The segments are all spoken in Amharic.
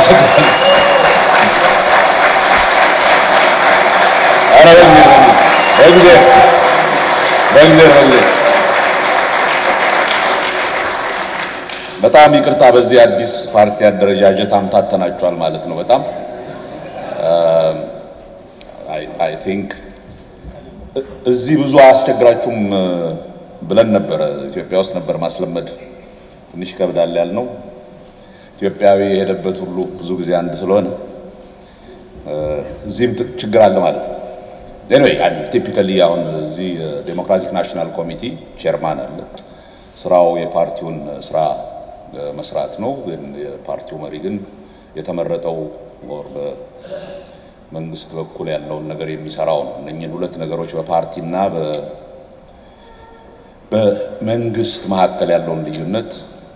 አመሰግናለሁ። ኧረ በጊዜ በጊዜ በጊዜ በጊዜ በጣም ይቅርታ፣ በዚህ አዲስ ፓርቲ አደረጃጀት አምታተናችኋል ማለት ነው። በጣም አይ ቲንክ እዚህ ብዙ አያስቸግራችሁም ብለን ነበረ። ኢትዮጵያ ውስጥ ነበር ማስለመድ ትንሽ ይከብዳል ያልነው። ኢትዮጵያዊ የሄደበት ሁሉ ብዙ ጊዜ አንድ ስለሆነ እዚህም ችግር አለ ማለት ነው። ኤኒዌይ ቲፒካሊ አሁን እዚህ ዴሞክራቲክ ናሽናል ኮሚቲ ቼርማን አለ። ስራው የፓርቲውን ስራ መስራት ነው። ግን የፓርቲው መሪ ግን የተመረጠው ወር በመንግስት በኩል ያለውን ነገር የሚሰራው ነው። እነኝህን ሁለት ነገሮች በፓርቲና በመንግስት መካከል ያለውን ልዩነት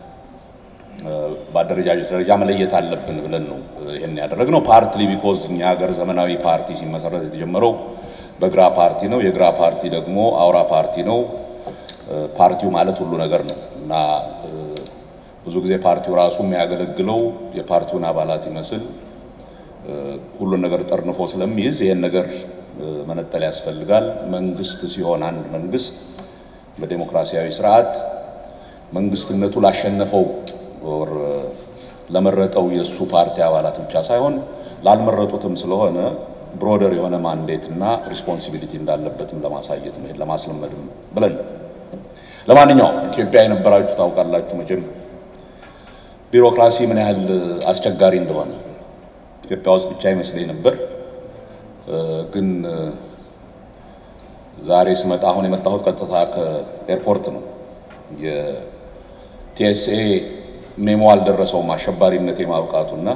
በአደረጃጀት ደረጃ መለየት አለብን ብለን ነው ይህን ያደረግነው። ፓርትሊ ቢኮዝ እኛ ሀገር ዘመናዊ ፓርቲ ሲመሰረት የተጀመረው በግራ ፓርቲ ነው። የግራ ፓርቲ ደግሞ አውራ ፓርቲ ነው። ፓርቲው ማለት ሁሉ ነገር ነው እና ብዙ ጊዜ ፓርቲው ራሱ የሚያገለግለው የፓርቲውን አባላት ይመስል ሁሉን ነገር ጠርንፎ ስለሚይዝ ይህን ነገር መነጠል ያስፈልጋል። መንግስት ሲሆን አንድ መንግስት በዴሞክራሲያዊ ስርዓት መንግስትነቱ ላሸነፈው ወር ለመረጠው የእሱ ፓርቲ አባላት ብቻ ሳይሆን ላልመረጡትም ስለሆነ ብሮደር የሆነ ማንዴት እና ሪስፖንሲቢሊቲ እንዳለበትም ለማሳየት ነው፣ ለማስለመድም ብለን ለማንኛውም ኢትዮጵያ የነበራችሁ ታውቃላችሁ መቼም ቢሮክራሲ ምን ያህል አስቸጋሪ እንደሆነ ኢትዮጵያ ውስጥ ብቻ ይመስለኝ ነበር። ግን ዛሬ ስመጣ አሁን የመጣሁት ቀጥታ ከኤርፖርት ነው። የቲኤስኤ ሜሞ አልደረሰውም አሸባሪነት የማብቃቱና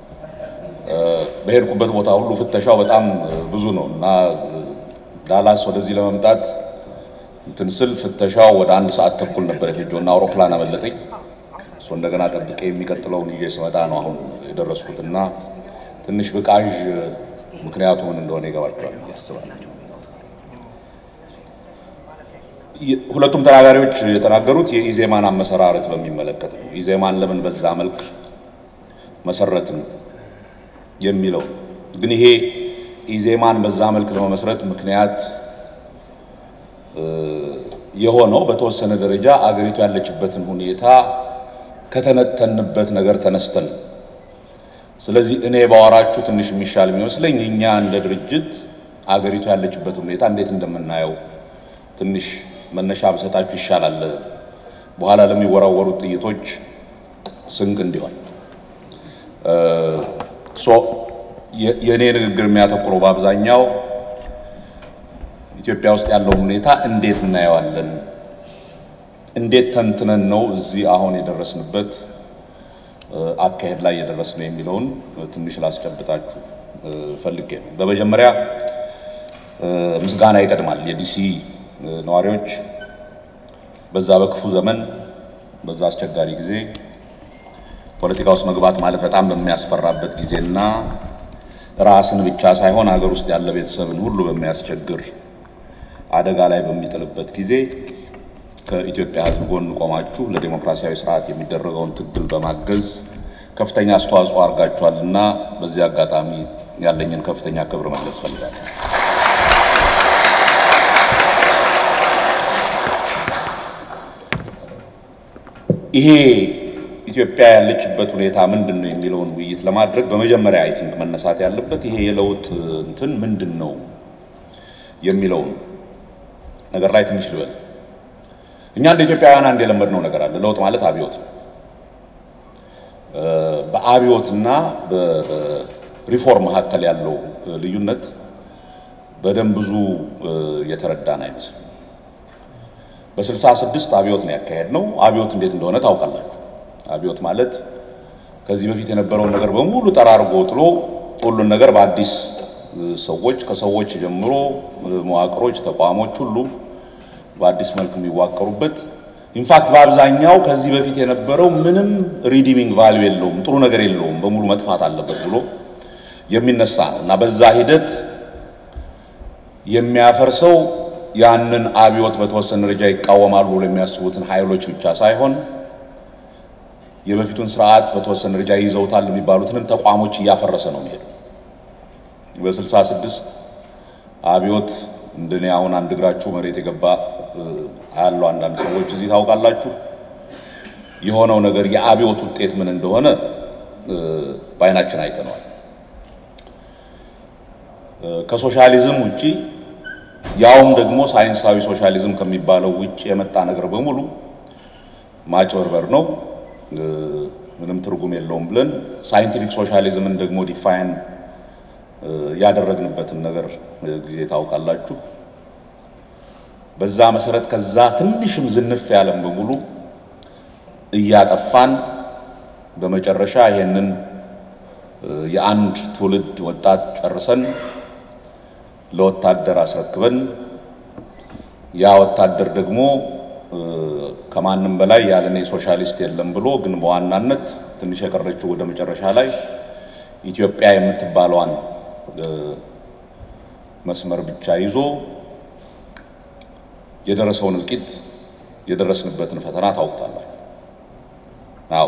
በሄድኩበት ቦታ ሁሉ ፍተሻው በጣም ብዙ ነው እና ዳላስ ወደዚህ ለመምጣት እንትን ስል ፍተሻው ወደ አንድ ሰዓት ተኩል ነበር የፈጀው እና አውሮፕላን አመለጠኝ። እሱ እንደገና ጠብቄ የሚቀጥለውን ይዤ ስመጣ ነው አሁን የደረስኩት እና ትንሽ ብቃዥ ምክንያቱ ምን እንደሆነ ይገባቸዋል ያስባል። ሁለቱም ተናጋሪዎች የተናገሩት የኢዜማን አመሰራረት በሚመለከት ነው። ኢዜማን ለምን በዛ መልክ መሰረትን የሚለው ግን ይሄ ኢዜማን በዛ መልክ ለመመስረት ምክንያት የሆነው በተወሰነ ደረጃ አገሪቱ ያለችበትን ሁኔታ ከተነተንበት ነገር ተነስተን ስለዚህ እኔ ባወራችሁ ትንሽ የሚሻል የሚመስለኝ እኛ እንደ ድርጅት አገሪቱ ያለችበትን ሁኔታ እንዴት እንደምናየው ትንሽ መነሻ ብሰጣችሁ ይሻላል። በኋላ ለሚወራወሩት ጥይቶች ስንቅ እንዲሆን የእኔ ንግግር የሚያተኩረው በአብዛኛው ኢትዮጵያ ውስጥ ያለውን ሁኔታ እንዴት እናየዋለን፣ እንዴት ተንትነን ነው እዚህ አሁን የደረስንበት አካሄድ ላይ የደረስነው የሚለውን ትንሽ ላስጨብጣችሁ ፈልጌ ነው። በመጀመሪያ ምስጋና ይቀድማል። የዲሲ ነዋሪዎች በዛ በክፉ ዘመን በዛ አስቸጋሪ ጊዜ ፖለቲካ ውስጥ መግባት ማለት በጣም በሚያስፈራበት ጊዜና ራስን ብቻ ሳይሆን ሀገር ውስጥ ያለ ቤተሰብን ሁሉ በሚያስቸግር አደጋ ላይ በሚጥልበት ጊዜ ከኢትዮጵያ ሕዝብ ጎን ቆማችሁ ለዴሞክራሲያዊ ስርዓት የሚደረገውን ትግል በማገዝ ከፍተኛ አስተዋጽኦ አድርጋችኋልና በዚህ አጋጣሚ ያለኝን ከፍተኛ ክብር መግለጽ ፈልጋለሁ። ይሄ ኢትዮጵያ ያለችበት ሁኔታ ምንድን ነው የሚለውን ውይይት ለማድረግ በመጀመሪያ አይ ቲንክ መነሳት ያለበት ይሄ የለውጥ እንትን ምንድን ነው የሚለውን ነገር ላይ ትንሽ ልበል። እኛ እንደ ኢትዮጵያውያን አንድ የለመድነው ነገር አለ። ለውጥ ማለት አብዮት ነው። በአብዮትና በሪፎርም መካከል ያለው ልዩነት በደንብ ብዙ የተረዳን አይመስልም። በስልሳ ስድስት አብዮት ነው ያካሄድ ነው። አብዮት እንዴት እንደሆነ ታውቃላችሁ። አብዮት ማለት ከዚህ በፊት የነበረውን ነገር በሙሉ ጠራርጎ ጥሎ ሁሉን ነገር በአዲስ ሰዎች ከሰዎች ጀምሮ መዋቅሮች፣ ተቋሞች ሁሉ በአዲስ መልክ የሚዋቀሩበት ኢንፋክት በአብዛኛው ከዚህ በፊት የነበረው ምንም ሪዲሚንግ ቫልዩ የለውም፣ ጥሩ ነገር የለውም፣ በሙሉ መጥፋት አለበት ብሎ የሚነሳ ነው እና በዛ ሂደት የሚያፈርሰው ያንን አብዮት በተወሰነ ደረጃ ይቃወማሉ ብሎ የሚያስቡትን ኃይሎች ብቻ ሳይሆን የበፊቱን ስርዓት በተወሰነ ደረጃ ይዘውታል የሚባሉትንም ተቋሞች እያፈረሰ ነው የሚሄደው። በስልሳ ስድስት አብዮት እንደኔ አሁን አንድ እግራችሁ መሬት የገባ ያለው አንዳንድ ሰዎች እዚህ ታውቃላችሁ። የሆነው ነገር የአብዮት ውጤት ምን እንደሆነ በአይናችን አይተነዋል። ከሶሻሊዝም ውጪ ያውም ደግሞ ሳይንሳዊ ሶሻሊዝም ከሚባለው ውጪ የመጣ ነገር በሙሉ ማጭበርበር ነው፣ ምንም ትርጉም የለውም ብለን ሳይንቲፊክ ሶሻሊዝምን ደግሞ ዲፋይን ያደረግንበትን ነገር ጊዜ ታውቃላችሁ። በዛ መሰረት ከዛ ትንሽም ዝንፍ ያለም በሙሉ እያጠፋን በመጨረሻ ይሄንን የአንድ ትውልድ ወጣት ጨርሰን ለወታደር አስረክበን ያ ወታደር ደግሞ ከማንም በላይ ያለኔ ሶሻሊስት የለም ብሎ ግን በዋናነት ትንሽ የቀረችው ወደ መጨረሻ ላይ ኢትዮጵያ የምትባለዋን መስመር ብቻ ይዞ የደረሰውን እልቂት የደረስንበትን ፈተና ታውቁታላችሁ። አዎ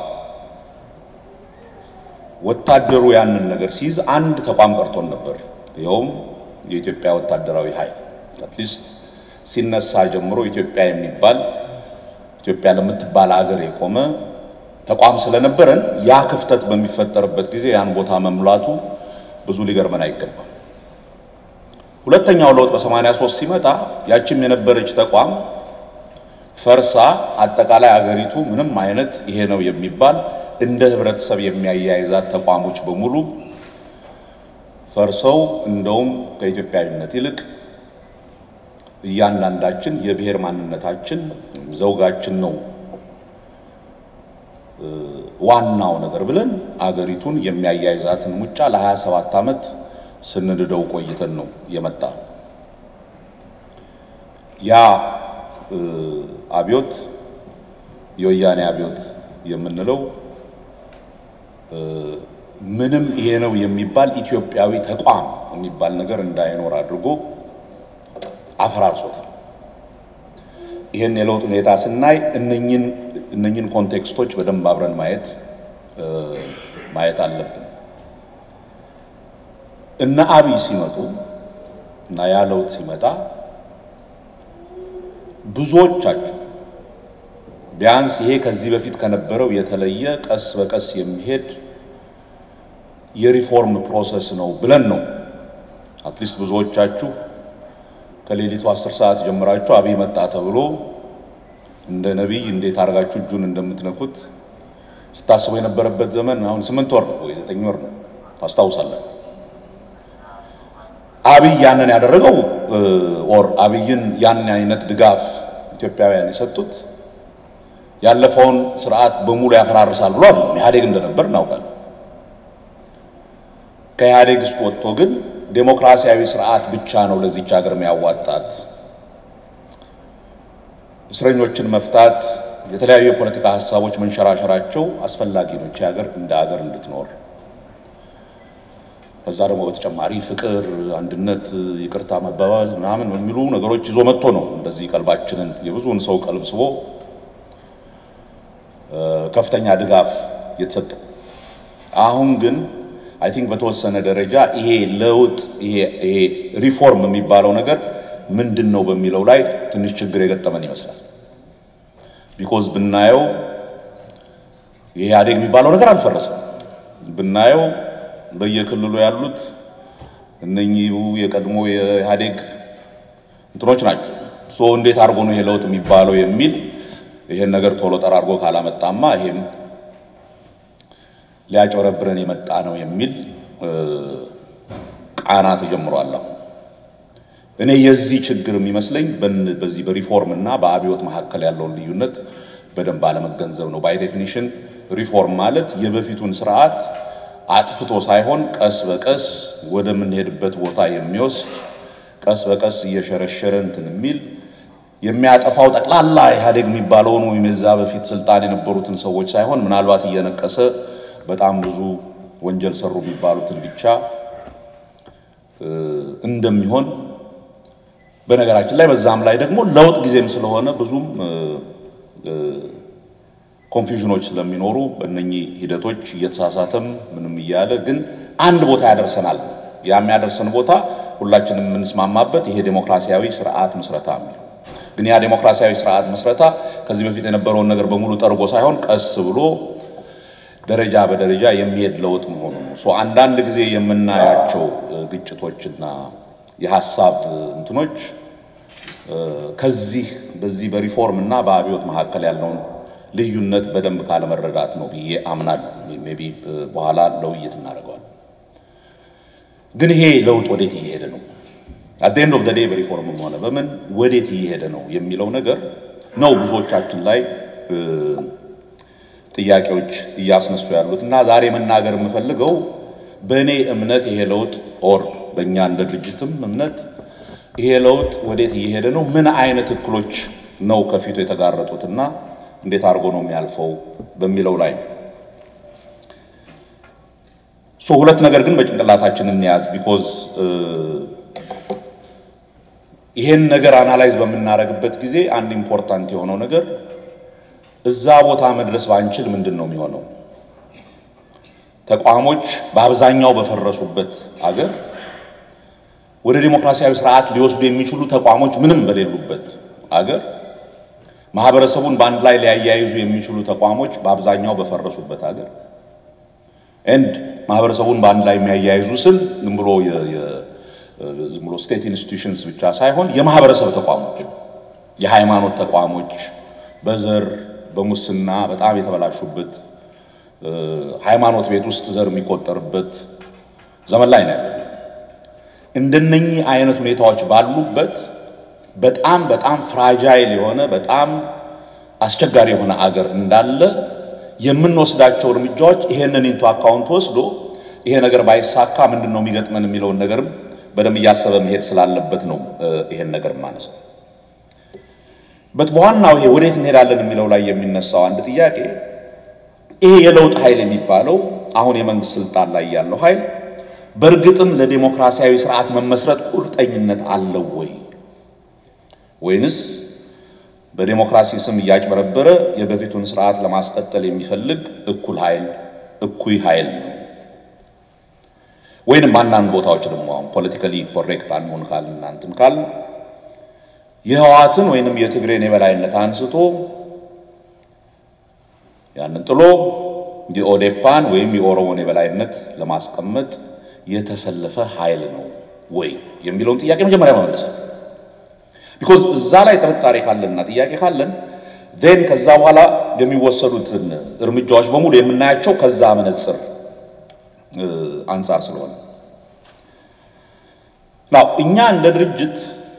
ወታደሩ ያንን ነገር ሲይዝ አንድ ተቋም ቀርቶን ነበር። ይኸውም የኢትዮጵያ ወታደራዊ ኃይል አትሊስት ሲነሳ ጀምሮ ኢትዮጵያ የሚባል ኢትዮጵያ ለምትባል ሀገር የቆመ ተቋም ስለነበረን ያ ክፍተት በሚፈጠርበት ጊዜ ያን ቦታ መሙላቱ ብዙ ሊገርመን አይገባም። ሁለተኛው ለውጥ በ83 ሲመጣ ያችም የነበረች ተቋም ፈርሳ አጠቃላይ አገሪቱ ምንም አይነት ይሄ ነው የሚባል እንደ ህብረተሰብ የሚያያይዛት ተቋሞች በሙሉ ፈርሰው እንደውም ከኢትዮጵያዊነት ይልቅ እያንዳንዳችን የብሔር ማንነታችን ዘውጋችን ነው ዋናው ነገር ብለን አገሪቱን የሚያያይዛትን ሙጫ ለ27 ዓመት ስንንደው ቆይተን ነው የመጣ ያ አብዮት የወያኔ አብዮት የምንለው ምንም ይሄ ነው የሚባል ኢትዮጵያዊ ተቋም የሚባል ነገር እንዳይኖር አድርጎ አፈራርሶታል። ይህን የለውጥ ሁኔታ ስናይ እነኝን እነኝን ኮንቴክስቶች በደንብ አብረን ማየት ማየት አለብን። እነ አብይ ሲመጡ እና ያ ለውጥ ሲመጣ ብዙዎቻችሁ ቢያንስ ይሄ ከዚህ በፊት ከነበረው የተለየ ቀስ በቀስ የሚሄድ የሪፎርም ፕሮሰስ ነው ብለን ነው አትሊስት ብዙዎቻችሁ ከሌሊቱ አስር ሰዓት ጀምራችሁ አብይ መጣ ተብሎ እንደ ነቢይ እንዴት አድርጋችሁ እጁን እንደምትነኩት ስታስቡ የነበረበት ዘመን አሁን ስምንት ወር ነው ወይ ዘጠኝ ወር ነው ታስታውሳለን። አብይ ያንን ያደረገው ኦር አብይን ያን አይነት ድጋፍ ኢትዮጵያውያን የሰጡት ያለፈውን ስርዓት በሙሉ ያፈራርሳል ብሎ አይደለም። ኢህአዴግ እንደነበር እናውቃለን። ከኢህአዴግ ውስጥ ወጥቶ ግን ዴሞክራሲያዊ ስርዓት ብቻ ነው ለዚች ሀገር የሚያዋጣት፣ እስረኞችን መፍታት፣ የተለያዩ የፖለቲካ ሀሳቦች መንሸራሸራቸው አስፈላጊ ነው ይህች ሀገር እንደ ሀገር እንድትኖር። ከዛ ደግሞ በተጨማሪ ፍቅር፣ አንድነት፣ ይቅርታ መባባል ምናምን የሚሉ ነገሮች ይዞ መጥቶ ነው እንደዚህ ቀልባችንን የብዙውን ሰው ቀልብ ስቦ ከፍተኛ ድጋፍ የተሰጠው። አሁን ግን አይ ቲንክ በተወሰነ ደረጃ ይሄ ለውጥ ይሄ ይሄ ሪፎርም የሚባለው ነገር ምንድን ነው በሚለው ላይ ትንሽ ችግር የገጠመን ይመስላል። ቢኮዝ ብናየው ይሄ ኢህአዴግ የሚባለው ነገር አልፈረሰም። ብናየው በየክልሉ ያሉት እነኚሁ የቀድሞ የኢህአዴግ እንትኖች ናቸው። ሶ እንዴት አድርጎ ነው ይሄ ለውጥ የሚባለው የሚል ይሄን ነገር ቶሎ ጠራርጎ ካላመጣማ ይሄም ሊያጭበረብረን የመጣ ነው የሚል ቃና ተጀምሯል። አሁን እኔ የዚህ ችግር የሚመስለኝ በዚህ በሪፎርም እና በአብዮት መካከል ያለውን ልዩነት በደንብ አለመገንዘብ ነው። ባይ ዴፊኒሽን ሪፎርም ማለት የበፊቱን ስርዓት አጥፍቶ ሳይሆን ቀስ በቀስ ወደምንሄድበት ቦታ የሚወስድ ቀስ በቀስ እየሸረሸረ እንትን የሚል የሚያጠፋው ጠቅላላ ኢህአዴግ የሚባለውን ወይም የዛ በፊት ስልጣን የነበሩትን ሰዎች ሳይሆን ምናልባት እየነቀሰ በጣም ብዙ ወንጀል ሰሩ የሚባሉትን ብቻ እንደሚሆን በነገራችን ላይ በዛም ላይ ደግሞ ለውጥ ጊዜም ስለሆነ ብዙም ኮንፊውዥኖች ስለሚኖሩ እነኚህ ሂደቶች እየተሳሳተም ምንም እያለ ግን አንድ ቦታ ያደርሰናል። ያ የሚያደርሰን ቦታ ሁላችንም የምንስማማበት ይሄ ዴሞክራሲያዊ ስርዓት ምስረታ የሚለው ግን ያ ዴሞክራሲያዊ ስርዓት ምስረታ ከዚህ በፊት የነበረውን ነገር በሙሉ ጠርጎ ሳይሆን ቀስ ብሎ ደረጃ በደረጃ የሚሄድ ለውጥ መሆኑ ነው። ሶ አንዳንድ ጊዜ የምናያቸው ግጭቶችና የሀሳብ እንትኖች ከዚህ በዚህ በሪፎርም እና በአብዮት መካከል ያለውን ልዩነት በደንብ ካለመረዳት ነው ብዬ አምናለሁ። ሜይ ቢ በኋላ ለውይይት እናደርገዋል። ግን ይሄ ለውጥ ወዴት እየሄደ ነው? አት ኤንድ ኦፍ ዘ ዴይ በሪፎርምም ሆነ በምን ወዴት እየሄደ ነው የሚለው ነገር ነው ብዙዎቻችን ላይ ጥያቄዎች እያስነሱ ያሉት እና ዛሬ መናገር የምፈልገው በእኔ እምነት ይሄ ለውጥ ኦር በእኛ እንደ ድርጅትም እምነት ይሄ ለውጥ ወዴት እየሄደ ነው፣ ምን አይነት እክሎች ነው ከፊቱ የተጋረጡትና እንዴት አድርጎ ነው የሚያልፈው በሚለው ላይ ሶ ሁለት ነገር ግን በጭንቅላታችን እንያዝ። ቢኮዝ ይሄን ነገር አናላይዝ በምናደርግበት ጊዜ አንድ ኢምፖርታንት የሆነው ነገር እዛ ቦታ መድረስ ባንችል ምንድን ነው የሚሆነው? ተቋሞች በአብዛኛው በፈረሱበት አገር ወደ ዲሞክራሲያዊ ስርዓት ሊወስዱ የሚችሉ ተቋሞች ምንም በሌሉበት አገር ማህበረሰቡን በአንድ ላይ ሊያያይዙ የሚችሉ ተቋሞች በአብዛኛው በፈረሱበት አገር ኤንድ ማህበረሰቡን በአንድ ላይ የሚያያይዙ ስል ዝም ብሎ ዝም ብሎ ስቴት ኢንስቲትዩሽንስ ብቻ ሳይሆን የማህበረሰብ ተቋሞች፣ የሃይማኖት ተቋሞች በዘር በሙስና በጣም የተበላሹበት ሃይማኖት ቤት ውስጥ ዘር የሚቆጠርበት ዘመን ላይ ነው ያለው። እንደነኚህ አይነት ሁኔታዎች ባሉበት በጣም በጣም ፍራጃይል የሆነ በጣም አስቸጋሪ የሆነ አገር እንዳለ የምንወስዳቸው እርምጃዎች ይሄንን ኢንቱ አካውንት ወስዶ ይሄ ነገር ባይሳካ ምንድን ነው የሚገጥመን የሚለውን ነገርም በደንብ እያሰበ መሄድ ስላለበት ነው ይሄን ነገር ማነሳው። በት በዋናው ይሄ ወዴት እንሄዳለን የሚለው ላይ የሚነሳው አንድ ጥያቄ ይሄ የለውጥ ኃይል የሚባለው አሁን የመንግስት ስልጣን ላይ ያለው ኃይል በእርግጥም ለዲሞክራሲያዊ ስርዓት መመስረት ቁርጠኝነት አለው ወይ ወይንስ በዲሞክራሲ ስም እያጭበረበረ የበፊቱን ስርዓት ለማስቀጠል የሚፈልግ እኩል ኃይል እኩይ ኃይል ነው? ወይንም አንዳንድ ቦታዎች ደግሞ አሁን ፖለቲካሊ ኮሬክት አንሆን ካል እናንትን ካል የህወሓትን ወይንም የትግሬን የበላይነት አንስቶ ያንን ጥሎ የኦዴፓን ወይም የኦሮሞን የበላይነት ለማስቀመጥ የተሰለፈ ኃይል ነው ወይ የሚለውን ጥያቄ መጀመሪያ መመለስ ቢኮዝ እዛ ላይ ጥርጣሬ ካለንና ጥያቄ ካለን ዜን ከዛ በኋላ የሚወሰዱትን እርምጃዎች በሙሉ የምናያቸው ከዛ መነጽር አንጻር ስለሆነ ናው እኛ እንደ ድርጅት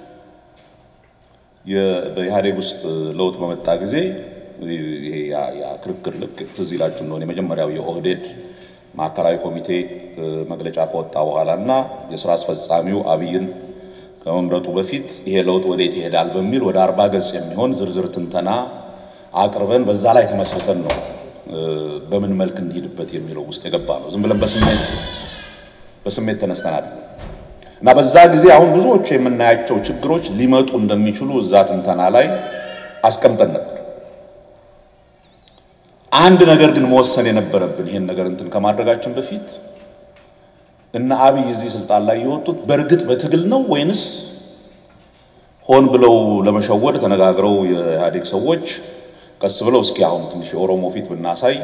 በኢህአዴግ ውስጥ ለውጥ በመጣ ጊዜ ይሄ ያ ክርክር ልክ ትዝ ይላችሁ እንደሆነ የመጀመሪያው የኦህዴድ ማዕከላዊ ኮሚቴ መግለጫ ከወጣ በኋላ እና የስራ አስፈጻሚው አብይን ከመምረጡ በፊት ይሄ ለውጥ ወዴት ይሄዳል በሚል ወደ አርባ ገጽ የሚሆን ዝርዝር ትንተና አቅርበን በዛ ላይ ተመስርተን ነው በምን መልክ እንሂድበት የሚለው ውስጥ የገባ ነው። ዝም ብለን በስሜት በስሜት ተነስተናል እና በዛ ጊዜ አሁን ብዙዎቹ የምናያቸው ችግሮች ሊመጡ እንደሚችሉ እዛ ትንተና ላይ አስቀምጠን ነበር። አንድ ነገር ግን መወሰን የነበረብን ይሄን ነገር እንትን ከማድረጋችን በፊት እና አብይ እዚህ ስልጣን ላይ የወጡት በእርግጥ በትግል ነው ወይንስ ሆን ብለው ለመሸወድ ተነጋግረው የኢህአዴግ ሰዎች ቀስ ብለው እስኪ አሁን ትንሽ የኦሮሞ ፊት ብናሳይ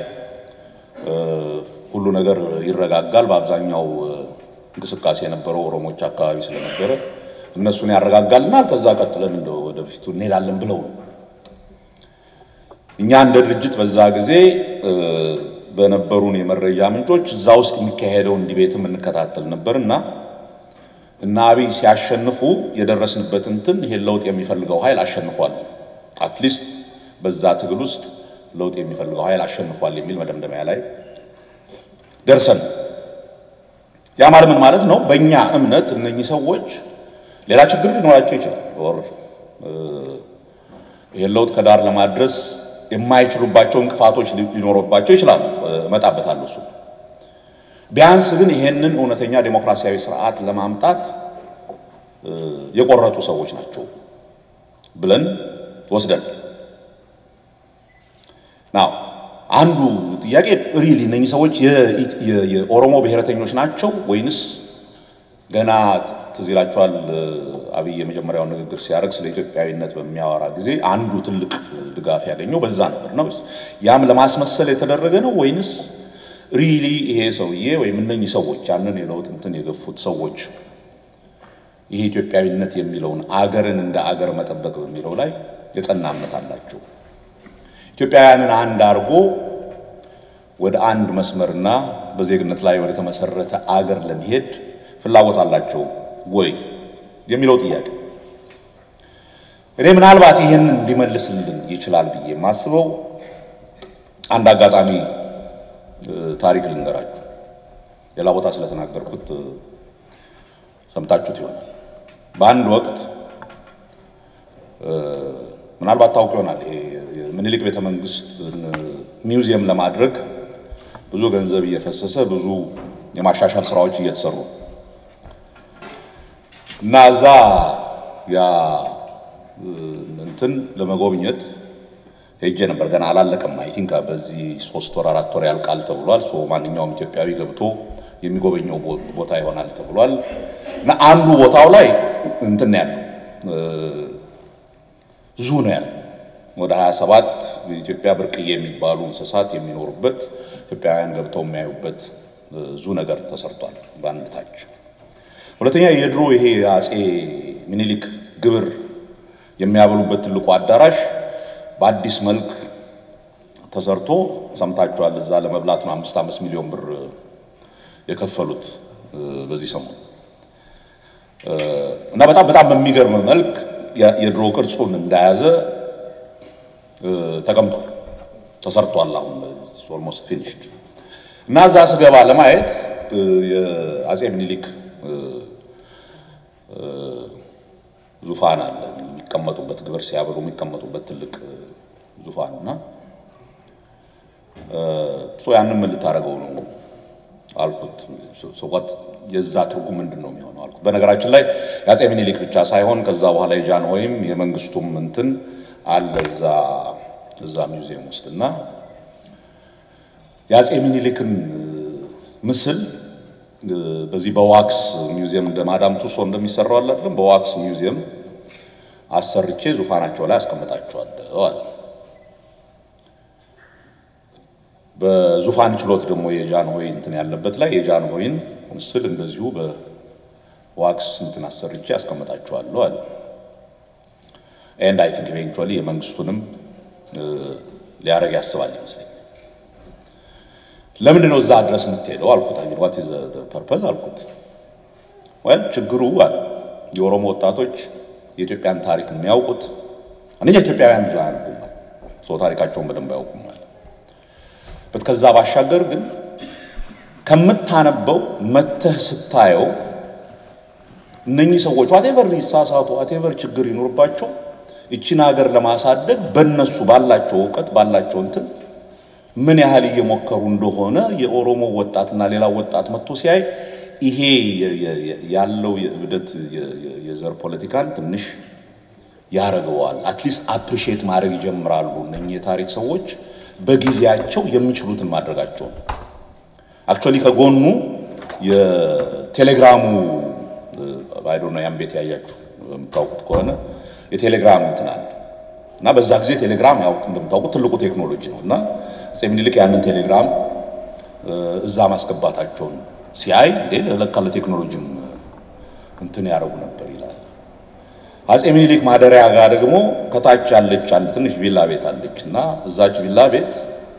ሁሉ ነገር ይረጋጋል። በአብዛኛው እንቅስቃሴ የነበረው ኦሮሞዎች አካባቢ ስለነበረ እነሱን ያረጋጋልናል፣ ከዛ ቀጥለን እንደ ወደፊቱ እንሄዳለን ብለው ነው። እኛ እንደ ድርጅት በዛ ጊዜ በነበሩን የመረጃ ምንጮች እዛ ውስጥ የሚካሄደውን ዲቤትም እንከታተል ነበር እና እና አብይ ሲያሸንፉ የደረስንበት እንትን ይሄን ለውጥ የሚፈልገው ኃይል አሸንፏል፣ አትሊስት በዛ ትግል ውስጥ ለውጥ የሚፈልገው ኃይል አሸንፏል የሚል መደምደሚያ ላይ ደርሰን ያ ማለት ምን ማለት ነው? በእኛ እምነት እነኚህ ሰዎች ሌላ ችግር ሊኖራቸው ይችላል። ኦር ይሄን ለውጥ ከዳር ለማድረስ የማይችሉባቸው እንቅፋቶች ሊኖሩባቸው ይችላሉ። እመጣበታለሁ እሱ። ቢያንስ ግን ይሄንን እውነተኛ ዴሞክራሲያዊ ስርዓት ለማምጣት የቆረጡ ሰዎች ናቸው ብለን ወስደን ናው አንዱ ጥያቄ ሪሊ እነኚህ ሰዎች የኦሮሞ ብሔረተኞች ናቸው ወይንስ ገና ትዝ ይላችኋል አብይ የመጀመሪያውን ንግግር ሲያደርግ ስለ ኢትዮጵያዊነት በሚያወራ ጊዜ አንዱ ትልቅ ድጋፍ ያገኘው በዛ ነበር ነው። ያም ለማስመሰል የተደረገ ነው ወይንስ ሪሊ ይሄ ሰውዬ ወይም እነኚህ ሰዎች ያንን የለውጥ እንትን የገፉት ሰዎች ይሄ ኢትዮጵያዊነት የሚለውን አገርን እንደ አገር መጠበቅ በሚለው ላይ የጸና እምነት አላቸው? ኢትዮጵያውያንን አንድ አድርጎ ወደ አንድ መስመርና በዜግነት ላይ ወደ ተመሰረተ አገር ለመሄድ ፍላጎት አላቸው ወይ የሚለው ጥያቄ እኔ ምናልባት ይህንን ሊመልስልን ይችላል ብዬ የማስበው አንድ አጋጣሚ ታሪክ ልንገራችሁ። ሌላ ቦታ ስለተናገርኩት ሰምታችሁት ይሆናል። በአንድ ወቅት ምናልባት ታውቅ ይሆናል ምኒልክ ቤተ መንግስት ሚውዚየም ለማድረግ ብዙ ገንዘብ እየፈሰሰ ብዙ የማሻሻል ስራዎች እየተሰሩ እና እዛ ያ እንትን ለመጎብኘት ሄጄ ነበር። ገና አላለቀም። አይ ቲንክ በዚህ ሶስት ወር አራት ወር ያልቃል ተብሏል። ሶ ማንኛውም ኢትዮጵያዊ ገብቶ የሚጎበኘው ቦታ ይሆናል ተብሏል። እና አንዱ ቦታው ላይ እንትን ያለው ዙ ነው ያለው ወደ 27 የኢትዮጵያ ብርቅዬ የሚባሉ እንስሳት የሚኖሩበት ኢትዮጵያውያን ገብተው የሚያዩበት ዙ ነገር ተሰርቷል በአንድ ታች። ሁለተኛ የድሮ ይሄ አጼ ሚኒሊክ ግብር የሚያበሉበት ትልቁ አዳራሽ በአዲስ መልክ ተሰርቶ ሰምታችኋል። እዛ ለመብላት ነው አምስት አምስት ሚሊዮን ብር የከፈሉት በዚህ ሰሞን እና በጣም በጣም በሚገርም መልክ የድሮ ቅርጹን እንደያዘ ተቀምጧል፣ ተሰርቷል። አሁን ኦልሞስት ፊኒሽድ እና እዛ ስገባ ለማየት የአጼ ምኒልክ ዙፋን አለ የሚቀመጡበት ግብር ሲያበሉ የሚቀመጡበት ትልቅ ዙፋን እና እሱ ያንን ምን ልታደርገው ነው አልኩት። ሰዋት የዛ ትርጉም ምንድን ነው የሚሆነው አልኩት። በነገራችን ላይ የአጼ ምኒልክ ብቻ ሳይሆን ከዛ በኋላ የጃንሆይም የመንግስቱም እንትን አለ እዛ እዛ ሚውዚየም ውስጥ እና የአጼ ምኒልክን ምስል በዚህ በዋክስ ሚውዚየም እንደ ማዳም ቱሶ እንደሚሰራው አለ አይደለም፣ በዋክስ ሚውዚየም አሰርቼ ዙፋናቸው ላይ አስቀምጣቸዋለሁ አለ። በዙፋን ችሎት ደግሞ የጃንሆይ እንትን ያለበት ላይ የጃንሆይን ምስል እንደዚሁ በዋክስ እንትን አሰርቼ አስቀምጣቸዋለሁ አለ። ኤንድ አይ ቲንክ ኢቬንቹዋሊ የመንግስቱንም ሊያደርግ ያስባል ይመስለኛል። ለምንድን ነው እዛ ድረስ የምትሄደው አልኩት። አይ ዋት ኢዝ ዘ ፐርፐዝ አልኩት። ወል ችግሩ አለ የኦሮሞ ወጣቶች የኢትዮጵያን ታሪክ የሚያውቁት አንደኛ ኢትዮጵያውያን ብዙ አያነቡም፣ ሰው ታሪካቸውን በደንብ አያውቁም ማለት በት ከዛ ባሻገር ግን ከምታነበው መተህ ስታየው እነኚህ ሰዎች ዋቴቨር ይሳሳቱ ዋቴቨር ችግር ይኖርባቸው ይቺን ሀገር ለማሳደግ በነሱ ባላቸው እውቀት ባላቸው እንትን ምን ያህል እየሞከሩ እንደሆነ የኦሮሞ ወጣትና ሌላ ወጣት መጥቶ ሲያይ ይሄ ያለው የእብደት የዘር ፖለቲካን ትንሽ ያደርገዋል። አትሊስት አፕሪሺየት ማድረግ ይጀምራሉ። እነኚህ የታሪክ ሰዎች በጊዜያቸው የሚችሉትን ማድረጋቸው ነው። አክቹዋሊ ከጎኑ የቴሌግራሙ አይዶ ነው ያን ቤት ያያችሁ የምታውቁት ከሆነ የቴሌግራም እንትን አለ እና በዛ ጊዜ ቴሌግራም ያው እንደምታውቁት ትልቁ ቴክኖሎጂ ነው እና አፄ ምኒልክ ያንን ቴሌግራም እዛ ማስገባታቸውን ሲያይ እንዴ ለካ ለቴክኖሎጂም እንትን ያደረጉ ነበር ይላል። አፄ ምኒልክ ማደሪያ ጋር ደግሞ ከታች ያለች አንድ ትንሽ ቪላ ቤት አለች እና እዛች ቪላ ቤት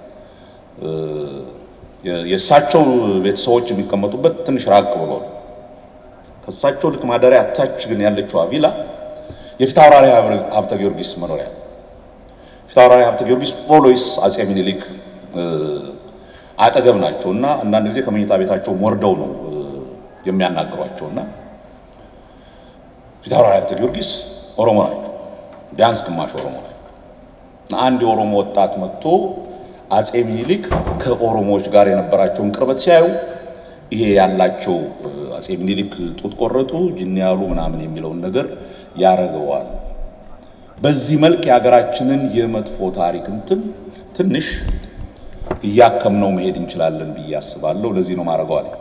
የእሳቸው ቤተሰቦች የሚቀመጡበት ትንሽ ራቅ ብሎ ነው። ከእሳቸው ልክ ማደሪያ ታች ግን ያለችዋ ቪላ የፊታውራሪ ሀብተ ጊዮርጊስ መኖሪያ ፊታውራሪ ሀብተ ጊዮርጊስ ኦሎይስ አፄ ምኒልክ አጠገብ ናቸው እና አንዳንድ ጊዜ ከመኝታ ቤታቸው ወርደው ነው የሚያናግሯቸው እና ፊታውራሪ ሀብተ ጊዮርጊስ ኦሮሞ ናቸው፣ ቢያንስ ግማሽ ኦሮሞ ናቸው። አንድ የኦሮሞ ወጣት መጥቶ አፄ ምኒልክ ከኦሮሞዎች ጋር የነበራቸውን ቅርበት ሲያዩ ይሄ ያላቸው አፄ ምኒልክ ጡት ቆረጡ፣ ጅን ያሉ ምናምን የሚለውን ነገር ያረገዋል። በዚህ መልክ የሀገራችንን የመጥፎ ታሪክ እንትን ትንሽ እያከምነው መሄድ እንችላለን ብዬ አስባለሁ። ለዚህ ነው ማድረገው አለ።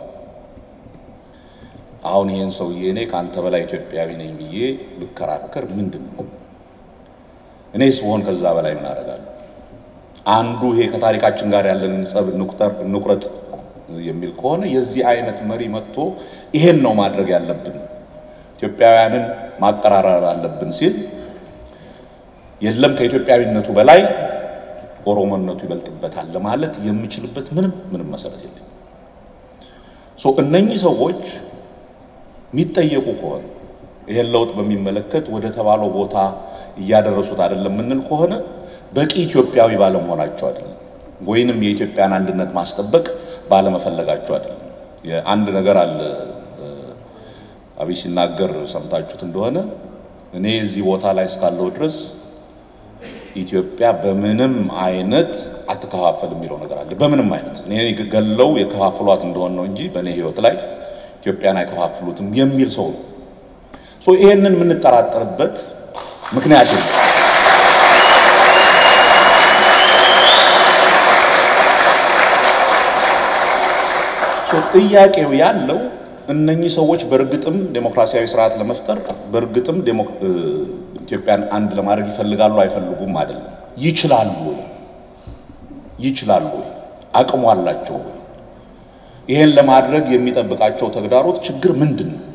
አሁን ይህን ሰውዬ እኔ ከአንተ በላይ ኢትዮጵያዊ ነኝ ብዬ ብከራከር ምንድን ነው? እኔስ ብሆን ከዛ በላይ ምን አደርጋለሁ? አንዱ ይሄ ከታሪካችን ጋር ያለንን ጸብ እንቁጠር እንቁረጥ የሚል ከሆነ የዚህ አይነት መሪ መጥቶ ይሄን ነው ማድረግ ያለብን ኢትዮጵያውያንን ማቀራረብ አለብን ሲል የለም ከኢትዮጵያዊነቱ በላይ ኦሮሞነቱ ይበልጥበታል ለማለት የምችልበት ምንም ምንም መሰረት የለም። ሶ እነኚህ ሰዎች የሚጠየቁ ከሆነ ይሄን ለውጥ በሚመለከት ወደ ተባለው ቦታ እያደረሱት አይደለም የምንል ከሆነ በቂ ኢትዮጵያዊ ባለመሆናቸው አይደለም፣ ወይንም የኢትዮጵያን አንድነት ማስጠበቅ ባለመፈለጋቸው አይደለም። አንድ ነገር አለ አብይ ሲናገር ሰምታችሁት እንደሆነ እኔ እዚህ ቦታ ላይ እስካለሁ ድረስ ኢትዮጵያ በምንም አይነት አትከፋፈል የሚለው ነገር አለ። በምንም አይነት እኔ ገለው የከፋፍሏት እንደሆነ ነው እንጂ በእኔ ሕይወት ላይ ኢትዮጵያን አይከፋፍሉትም የሚል ሰው ነው። ሶ ይሄንን የምንጠራጠርበት ምክንያት ነው። ጥያቄው ያለው እነኚህ ሰዎች በእርግጥም ዴሞክራሲያዊ ስርዓት ለመፍጠር በእርግጥም ኢትዮጵያን አንድ ለማድረግ ይፈልጋሉ አይፈልጉም አይደለም። ይችላሉ ወይ? ይችላሉ ወይ? አቅሙ አላቸው ወይ? ይሄን ለማድረግ የሚጠብቃቸው ተግዳሮት ችግር ምንድን ነው?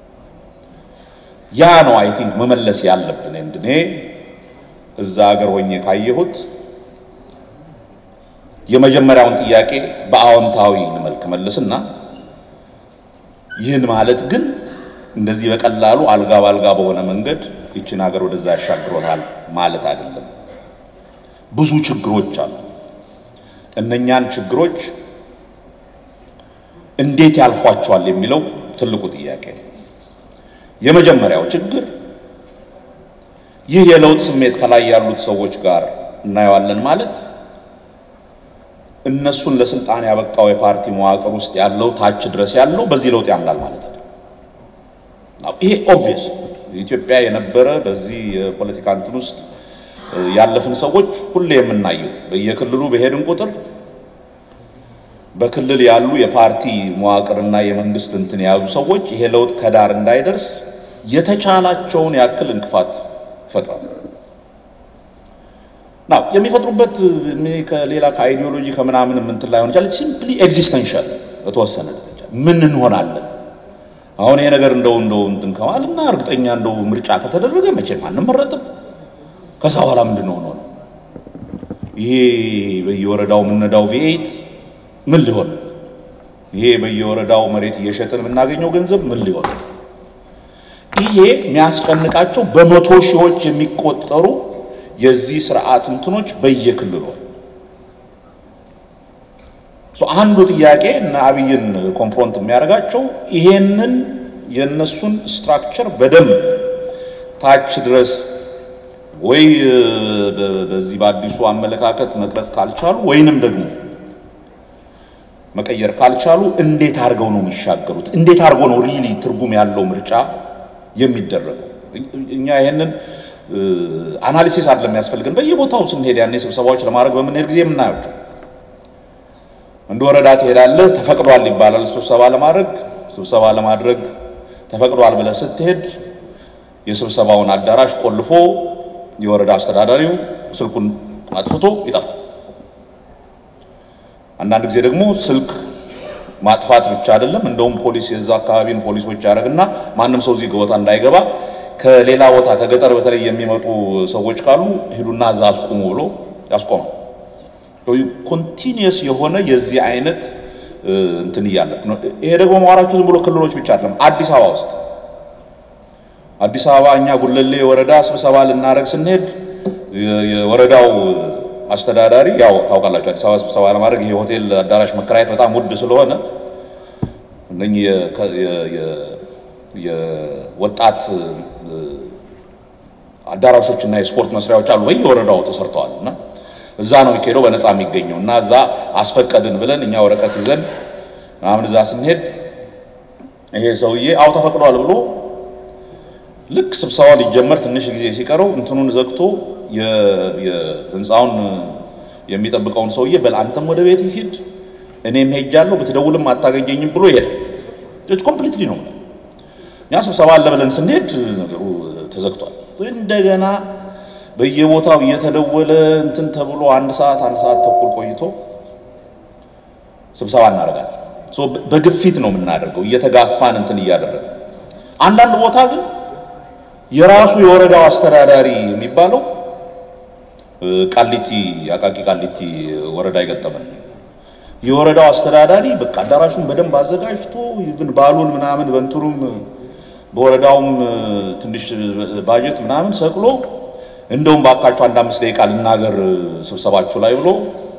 ያ ነው አይ ቲንክ መመለስ ያለብን። እኔ እዛ ሀገር ሆኜ ካየሁት የመጀመሪያውን ጥያቄ በአዎንታዊ መልክ መልስና ይህን ማለት ግን እንደዚህ በቀላሉ አልጋ ባልጋ በሆነ መንገድ ይችን ሀገር ወደዛ ያሻግሮታል ማለት አይደለም። ብዙ ችግሮች አሉ። እነኛን ችግሮች እንዴት ያልፏቸዋል የሚለው ትልቁ ጥያቄ ነው። የመጀመሪያው ችግር ይህ የለውጥ ስሜት ከላይ ያሉት ሰዎች ጋር እናየዋለን ማለት እነሱን ለስልጣን ያበቃው የፓርቲ መዋቅር ውስጥ ያለው ታች ድረስ ያለው በዚህ ለውጥ ያምናል ማለት ነው። ይሄ ኦብቪየስ ኢትዮጵያ የነበረ በዚህ የፖለቲካ እንትን ውስጥ ያለፍን ሰዎች ሁሌ የምናየው በየክልሉ በሄድን ቁጥር በክልል ያሉ የፓርቲ መዋቅርና የመንግስት እንትን የያዙ ሰዎች ይሄ ለውጥ ከዳር እንዳይደርስ የተቻላቸውን ያክል እንቅፋት ይፈጥራሉ። ናው የሚፈጥሩበት ከሌላ ከአይዲዮሎጂ ከምናምን እንትን ላይሆን ይችላል። ሲምፕሊ ኤግዚስተንሻል በተወሰነ ደረጃ ምን እንሆናለን አሁን ይሄ ነገር እንደው እንደው እንትን ከማልና እርግጠኛ እንደው ምርጫ ከተደረገ መቼም አንመረጥም። ከዛ በኋላ ምንድን ነው ነው ይሄ በየወረዳው የምንነዳው ቪኤት ምን ሊሆን ይሄ በየወረዳው መሬት እየሸጥን የምናገኘው ገንዘብ ምን ሊሆን ይሄ የሚያስጨንቃቸው በመቶ ሺዎች የሚቆጠሩ የዚህ ስርዓት እንትኖች በየክልሉ አንዱ ጥያቄ እና አብይን ኮንፍሮንት የሚያደርጋቸው ይሄንን የነሱን ስትራክቸር በደንብ ታች ድረስ ወይ በዚህ በአዲሱ አመለካከት መቅረጽ ካልቻሉ ወይንም ደግሞ መቀየር ካልቻሉ እንዴት አድርገው ነው የሚሻገሩት? እንዴት አድርገው ነው ሪሊ ትርጉም ያለው ምርጫ የሚደረገው? እኛ ይሄንን አናሊሲስ አይደለም የሚያስፈልገን። በየቦታው ስንሄድ ያኔ ስብሰባዎች ለማድረግ በምንሄድ ጊዜ የምናያቸው እንደ ወረዳ ትሄዳለህ፣ ተፈቅዷል ይባላል ስብሰባ ለማድረግ ስብሰባ ለማድረግ ተፈቅዷል ብለህ ስትሄድ የስብሰባውን አዳራሽ ቆልፎ የወረዳ አስተዳዳሪው ስልኩን አጥፍቶ ይጠፋል። አንዳንድ ጊዜ ደግሞ ስልክ ማጥፋት ብቻ አይደለም፣ እንደውም ፖሊስ የዛ አካባቢን ፖሊሶች ያደርግና ማንም ሰው እዚህ ቦታ እንዳይገባ ከሌላ ቦታ ከገጠር በተለይ የሚመጡ ሰዎች ካሉ ሂዱና እዛ አስቁሙ ብሎ ያስቆማል። ኮንቲኒየስ የሆነ የዚህ አይነት እንትን እያለፍክ ነው። ይሄ ደግሞ ማዋራችሁ ዝም ብሎ ክልሎች ብቻ አይደለም። አዲስ አበባ ውስጥ አዲስ አበባ እኛ ጉለሌ ወረዳ ስብሰባ ልናደርግ ስንሄድ የወረዳው አስተዳዳሪ ያው ታውቃላችሁ፣ አዲስ አበባ ስብሰባ ለማድረግ ይሄ ሆቴል አዳራሽ መከራየት በጣም ውድ ስለሆነ እነኚህ የወጣት አዳራሾች እና የስፖርት መስሪያዎች አሉ በየወረዳው ተሰርተዋል እና እዛ ነው የሚካሄደው በነፃ የሚገኘው እና እዛ አስፈቀድን ብለን እኛ ወረቀት ይዘን ምናምን እዛ ስንሄድ ይሄ ሰውዬ አው ተፈቅዷል ብሎ ልክ ስብሰባው ሊጀመር ትንሽ ጊዜ ሲቀረው እንትኑን ዘግቶ የህንፃውን የሚጠብቀውን ሰውዬ በል አንተም ወደ ቤት ሂድ፣ እኔም ሄጃለሁ፣ ብትደውልም አታገኘኝም ብሎ ይሄዳል። ኮምፕሊትሊ ነው። እኛ ስብሰባ አለ ብለን ስንሄድ ነገሩ ተዘግቷል። እንደገና በየቦታው እየተደወለ እንትን ተብሎ አንድ ሰዓት አንድ ሰዓት ተኩል ቆይቶ ስብሰባ እናደርጋለን። በግፊት ነው የምናደርገው፣ እየተጋፋን እንትን እያደረገ አንዳንድ ቦታ ግን የራሱ የወረዳው አስተዳዳሪ የሚባለው ቃሊቲ አቃቂ ቃሊቲ ወረዳ የገጠመን የወረዳው አስተዳዳሪ በቃ አዳራሹን በደንብ አዘጋጅቶ ይብን ባሉን ምናምን በእንትኑም በወረዳውም ትንሽ ባጀት ምናምን ሰቅሎ እንደውም ባካችሁ አንድ አምስት ደቂቃ ልናገር ስብሰባችሁ ላይ ብሎ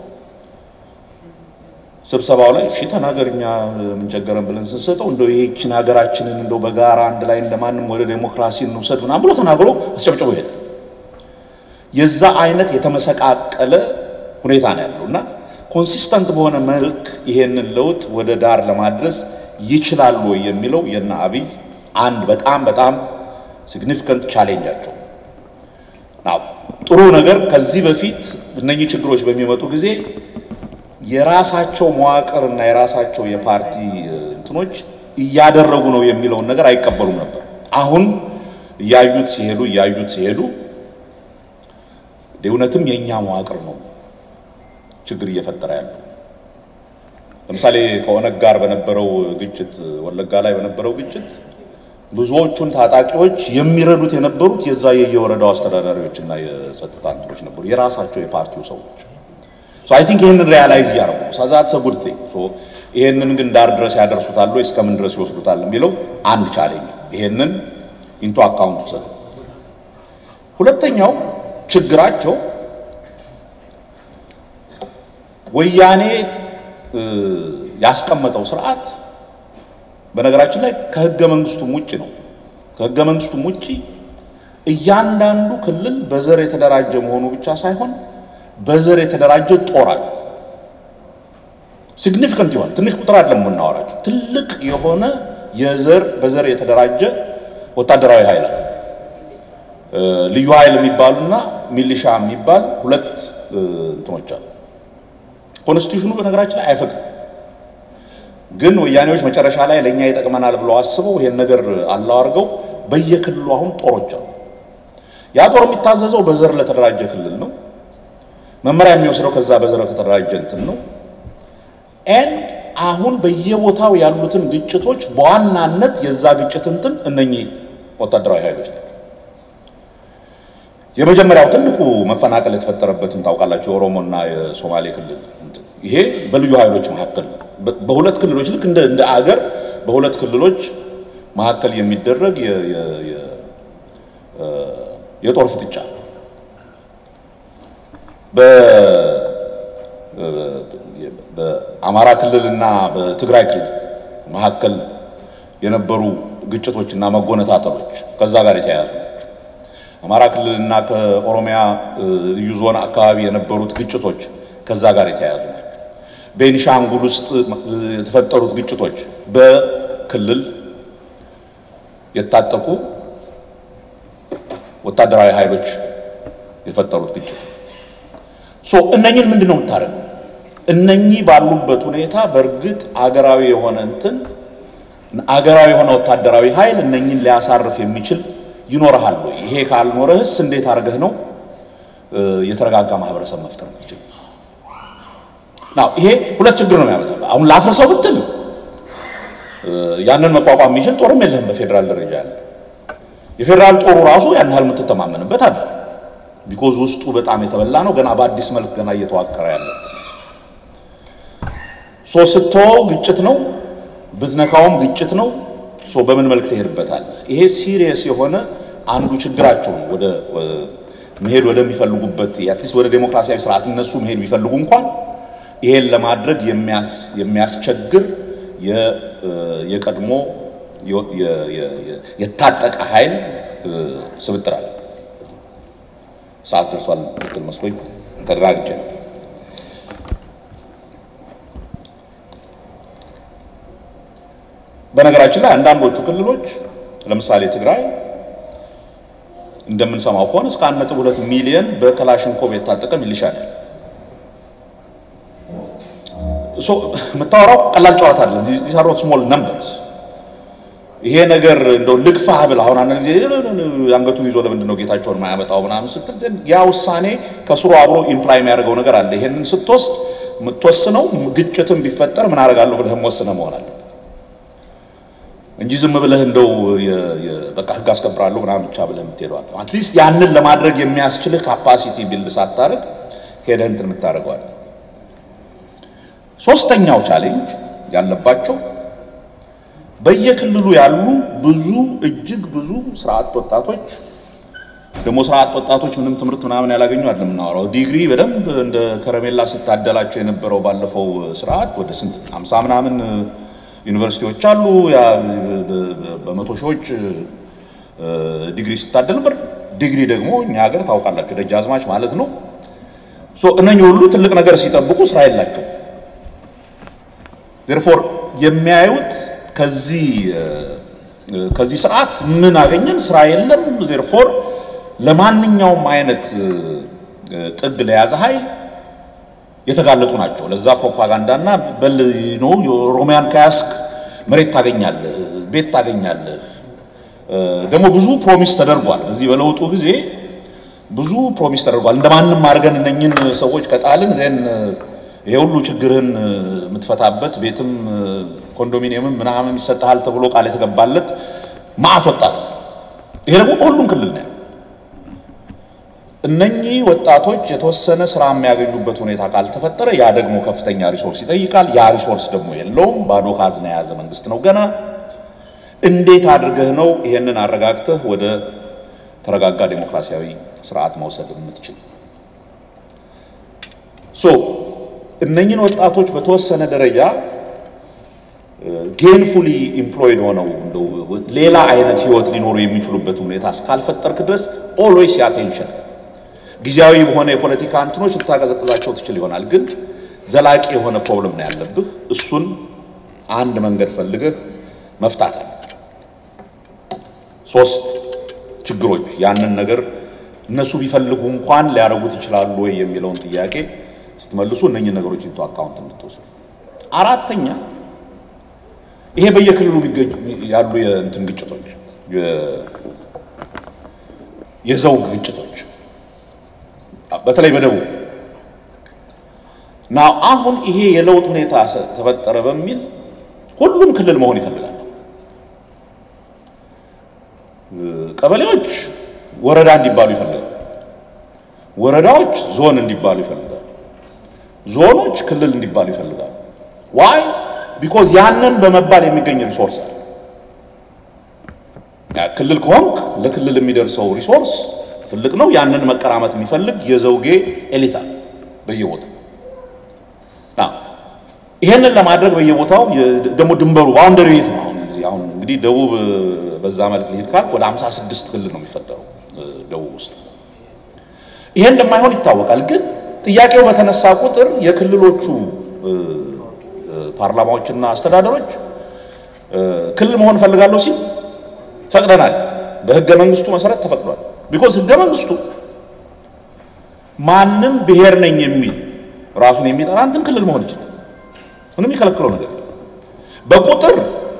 ስብሰባው ላይ እሺ ተናገር፣ እኛ ምን ቸገረን ብለን ስንሰጠው እንደው ይህችን ሀገራችንን እንደው በጋራ አንድ ላይ እንደማንም ወደ ዴሞክራሲ እንውሰድ ምናምን ብሎ ተናግሮ አስጨብጭቦ ሄደ። የዛ አይነት የተመሰቃቀለ ሁኔታ ነው ያለው እና ኮንሲስተንት በሆነ መልክ ይሄንን ለውጥ ወደ ዳር ለማድረስ ይችላሉ ወይ የሚለው የነ አብይ አንድ በጣም በጣም ሲግኒፊካንት ቻሌንጃቸው ናው። ጥሩ ነገር ከዚህ በፊት እነኚህ ችግሮች በሚመጡ ጊዜ የራሳቸው መዋቅር እና የራሳቸው የፓርቲ እንትኖች እያደረጉ ነው የሚለውን ነገር አይቀበሉም ነበር። አሁን እያዩት ሲሄዱ እያዩት ሲሄዱ እውነትም የእኛ መዋቅር ነው ችግር እየፈጠረ ያለው። ለምሳሌ ከኦነግ ጋር በነበረው ግጭት፣ ወለጋ ላይ በነበረው ግጭት ብዙዎቹን ታጣቂዎች የሚረዱት የነበሩት የዛ የየወረዳው አስተዳዳሪዎች እና የጸጥታ እንትኖች ነበሩ፣ የራሳቸው የፓርቲው ሰዎች። አይ ቲንክ ይህንን ሪያላይዝ እያደረጉ ሳዛት ሰጉድ ይሄንን ግን ዳር ድረስ ያደርሱታል ወይ እስከምን ድረስ ይወስዱታል የሚለው አንድ ቻሌንጅ፣ ይሄንን ኢንቱ አካውንት ውሰዱ። ሁለተኛው ችግራቸው ወያኔ ያስቀመጠው ስርዓት በነገራችን ላይ ከህገ መንግስቱም ውጭ ነው። ከህገ መንግስቱም ውጭ እያንዳንዱ ክልል በዘር የተደራጀ መሆኑ ብቻ ሳይሆን በዘር የተደራጀ ጦር አለ። ሲግኒፊካንት የሆነ ትንሽ ቁጥር አይደለም የምናወራቸው፣ ትልቅ የሆነ የዘር በዘር የተደራጀ ወታደራዊ ኃይል አለ። ልዩ ኃይል የሚባሉና ሚሊሻ የሚባል ሁለት እንትኖች አሉ። ኮንስቲቱሽኑ በነገራችን ላይ አይፈቅድም። ግን ወያኔዎች መጨረሻ ላይ ለእኛ ይጠቅመናል ብለው አስበው ይሄን ነገር አላው አድርገው በየክልሉ አሁን ጦሮች አሉ። ያ ጦር የሚታዘዘው በዘር ለተደራጀ ክልል ነው። መመሪያ የሚወስደው ከዛ በዘር ከተደራጀ እንትን ነው። ኤንድ አሁን በየቦታው ያሉትን ግጭቶች በዋናነት የዛ ግጭት እንትን እነኚህ ወታደራዊ ኃይሎች ናቸው። የመጀመሪያው ትልቁ መፈናቀል የተፈጠረበትን ታውቃላችሁ፣ የኦሮሞና የሶማሌ ክልል ይሄ በልዩ ኃይሎች መካከል በሁለት ክልሎች ልክ እንደ እንደ አገር በሁለት ክልሎች መካከል የሚደረግ የጦር ፍጥጫ በአማራ ክልልና በትግራይ ክልል መካከል የነበሩ ግጭቶችና መጎነታተሎች ከዛ ጋር የተያያዙ ናቸው። አማራ ክልልና ከኦሮሚያ ልዩ ዞን አካባቢ የነበሩት ግጭቶች ከዛ ጋር የተያያዙ ናቸው። ቤኒሻንጉል ውስጥ የተፈጠሩት ግጭቶች በክልል የታጠቁ ወታደራዊ ኃይሎች የፈጠሩት ግጭት ሶ እነኝን ምንድን ነው የምታደርገው? እነኚህ ባሉበት ሁኔታ በእርግጥ አገራዊ የሆነ እንትን አገራዊ የሆነ ወታደራዊ ኃይል እነኝን ሊያሳርፍ የሚችል ይኖርሃል ወይ? ይሄ ካልኖረህስ እንዴት አድርገህ ነው የተረጋጋ ማህበረሰብ መፍጠር የምትችል? ናው ይሄ ሁለት ችግር ነው የሚያመጣው። አሁን ላፍርሰው ብትል ያንን መቋቋም የሚችል ጦርም የለህም በፌዴራል ደረጃ ያለ የፌዴራል ጦሩ ራሱ ያን ያህል የምትተማመንበት አለ። ቢኮዝ ውስጡ በጣም የተበላ ነው። ገና በአዲስ መልክ ገና እየተዋቀረ ያለ ሶ ስትወው ግጭት ነው፣ ብትነካውም ግጭት ነው። ሶ በምን መልክ ትሄድበታለህ? ይሄ ሲሪየስ የሆነ አንዱ ችግራቸው ነው። ወደ መሄድ ወደሚፈልጉበት አትሊስት ወደ ዴሞክራሲያዊ ስርዓት እነሱ መሄድ ቢፈልጉ እንኳን ይሄን ለማድረግ የሚያስቸግር የቀድሞ የታጠቀ ኃይል ስብጥር አለ። ሰዓት ደርሷል ብትል መስሎኝ ተደራግጬ ነው። በነገራችን ላይ አንዳንዶቹ ክልሎች ለምሳሌ ትግራይ እንደምንሰማው ከሆነ እስከ አንድ ነጥብ ሁለት ሚሊዮን በክላሽንኮቭ የታጠቀ ሚሊሻ ነው። የምታወራው ቀላል ጨዋታ አለ ዚሳሮት ስሞል ነምበርስ ይሄ ነገር እንደው ልግፋህ ብለህ አሁን አንድ ጊዜ አንገቱን ይዞ ለምንድን ነው ጌታቸውን ማያመጣው ምናምን ስትል ያ ውሳኔ ከስሩ አብሮ ኢምፕላይ የሚያደርገው ነገር አለ። ይሄንን ስትወስድ የምትወስነው ግጭትም ቢፈጠር ምን አደርጋለሁ ብለህም ወስነህ መሆን አለ እንጂ ዝም ብለህ እንደው በቃ ህግ አስከብራለሁ ምናምን ብቻ ብለህ የምትሄደው አለ። አትሊስት ያንን ለማድረግ የሚያስችልህ ካፓሲቲ ቢልድ ሳታደርግ ሄደህ እንትን የምታደርገው አለ። ሶስተኛው ቻሌንጅ ያለባቸው በየክልሉ ያሉ ብዙ እጅግ ብዙ ስራ አጥ ወጣቶች ደግሞ ስራ አጥ ወጣቶች ምንም ትምህርት ምናምን ያላገኙ አይደለም የምናወራው። ዲግሪ በደንብ እንደ ከረሜላ ስታደላቸው የነበረው ባለፈው ስርዓት ወደ ስንት አምሳ ምናምን ዩኒቨርሲቲዎች አሉ። ያ በመቶ ሺዎች ዲግሪ ስታደል ነበር። ዲግሪ ደግሞ እኛ ሀገር ታውቃላችሁ ደጃዝማች ማለት ነው። ሶ እነኚህ ሁሉ ትልቅ ነገር ሲጠብቁ ስራ የላቸው። ዴርፎር የሚያዩት ከዚህ ከዚህ ስርዓት ምን አገኘን? ስራ የለም። ዜርፎር ለማንኛውም አይነት ጥግ ለያዘ ኃይል የተጋለጡ ናቸው። ለዛ ፕሮፓጋንዳና በል ነው ሮሚያን ከያስክ መሬት ታገኛለህ፣ ቤት ታገኛለህ። ደግሞ ብዙ ፕሮሚስ ተደርጓል። በዚህ በለውጡ ጊዜ ብዙ ፕሮሚስ ተደርጓል። እንደማንም አድርገን እነኝን ሰዎች ከጣልን ዜን ይሄ ሁሉ ችግርህን የምትፈታበት ቤትም ኮንዶሚኒየምም ምናምን ይሰጥሃል ተብሎ ቃል የተገባለት ማዕት ወጣት ነው። ይሄ ደግሞ በሁሉም ክልል ነው። እነኚህ ወጣቶች የተወሰነ ስራ የሚያገኙበት ሁኔታ ካልተፈጠረ ያ ደግሞ ከፍተኛ ሪሶርስ ይጠይቃል። ያ ሪሶርስ ደግሞ የለውም። ባዶ ካዝና የያዘ መንግስት ነው ገና። እንዴት አድርገህ ነው ይሄንን አረጋግተህ ወደ ተረጋጋ ዴሞክራሲያዊ ስርዓት መውሰድ የምትችል? ሶ እነኝን ወጣቶች በተወሰነ ደረጃ ጌንፉሊ ኢምፕሎይድ ሆነው እንደው ሌላ አይነት ህይወት ሊኖሩ የሚችሉበት ሁኔታ እስካልፈጠርክ ድረስ ኦልዌይስ ያቴንሽን ጊዜያዊ በሆነ የፖለቲካ እንትኖች ልታቀዘቅዛቸው ትችል ይሆናል፣ ግን ዘላቂ የሆነ ፕሮብለም ነው ያለብህ። እሱን አንድ መንገድ ፈልገህ መፍታት አለ። ሶስት ችግሮች ያንን ነገር እነሱ ቢፈልጉ እንኳን ሊያደርጉት ይችላሉ ወይ የሚለውን ጥያቄ ስትመልሱ እነኝህ ነገሮች ኢንቱ አካውንት እንድትወስዱ። አራተኛ ይሄ በየክልሉ ያሉ የእንትን ግጭቶች የዘውግ ግጭቶች በተለይ በደቡብ ና አሁን ይሄ የለውጥ ሁኔታ ተፈጠረ በሚል ሁሉም ክልል መሆን ይፈልጋሉ። ቀበሌዎች ወረዳ እንዲባሉ ይፈልጋሉ። ወረዳዎች ዞን እንዲባሉ ይፈልጋሉ። ዞኖች ክልል እንዲባሉ ይፈልጋሉ። ዋይ ቢኮዝ ያንን በመባል የሚገኝ ሪሶርስ አለ። ክልል ከሆንክ ለክልል የሚደርሰው ሪሶርስ ትልቅ ነው። ያንን መቀራመት የሚፈልግ የዘውጌ ኤሊታ በየቦታው ይሄንን ለማድረግ በየቦታው ደግሞ ድንበሩ ባውንደሪ የት ነው? አሁን እዚህ አሁን እንግዲህ ደቡብ በዛ መልክ ሊሄድ ካልክ ወደ 56 ክልል ነው የሚፈጠረው ደቡብ ውስጥ። ይሄ እንደማይሆን ይታወቃል። ግን ጥያቄው በተነሳ ቁጥር የክልሎቹ ፓርላማዎችና አስተዳደሮች ክልል መሆን እፈልጋለሁ ሲል ፈቅደናል። በህገ መንግስቱ መሰረት ተፈቅዷል። ቢኮዝ ህገ መንግስቱ ማንም ብሔር ነኝ የሚል ራሱን የሚጠራ እንትን ክልል መሆን ይችላል። ምንም የሚከለክለው ነገር የለም። በቁጥር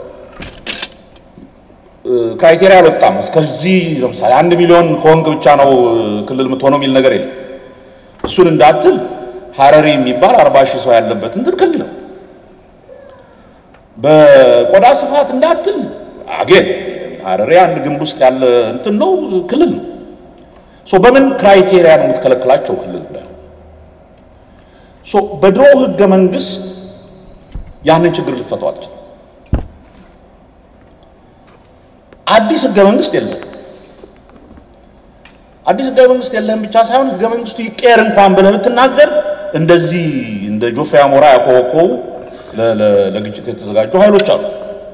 ክራይቴሪያ አልወጣም። እስከዚህ ለምሳሌ አንድ ሚሊዮን ከወንቅ ብቻ ነው ክልል የምትሆነው የሚል ነገር የለም። እሱን እንዳትል ሀረሪ የሚባል አርባ ሺህ ሰው ያለበት እንትን ክልል ነው። በቆዳ ስፋት እንዳትል አጌን ሀረሪ አንድ ግንብ ውስጥ ያለ እንትን ነው ክልል ነው። ሶ በምን ክራይቴሪያ ነው የምትከለክላቸው ክልል ላይ? ሶ በድሮ ህገ መንግስት ያንን ችግር ልትፈታው አትችልም። አዲስ ህገ መንግስት የለም። አዲስ ህገ መንግስት የለህም ብቻ ሳይሆን ህገ መንግስቱ ይቀየር እንኳን ብለህ ብትናገር እንደዚህ እንደ ጆፌ አሞራ ያኮበኮቡ ለግጭት የተዘጋጁ ኃይሎች አሉ።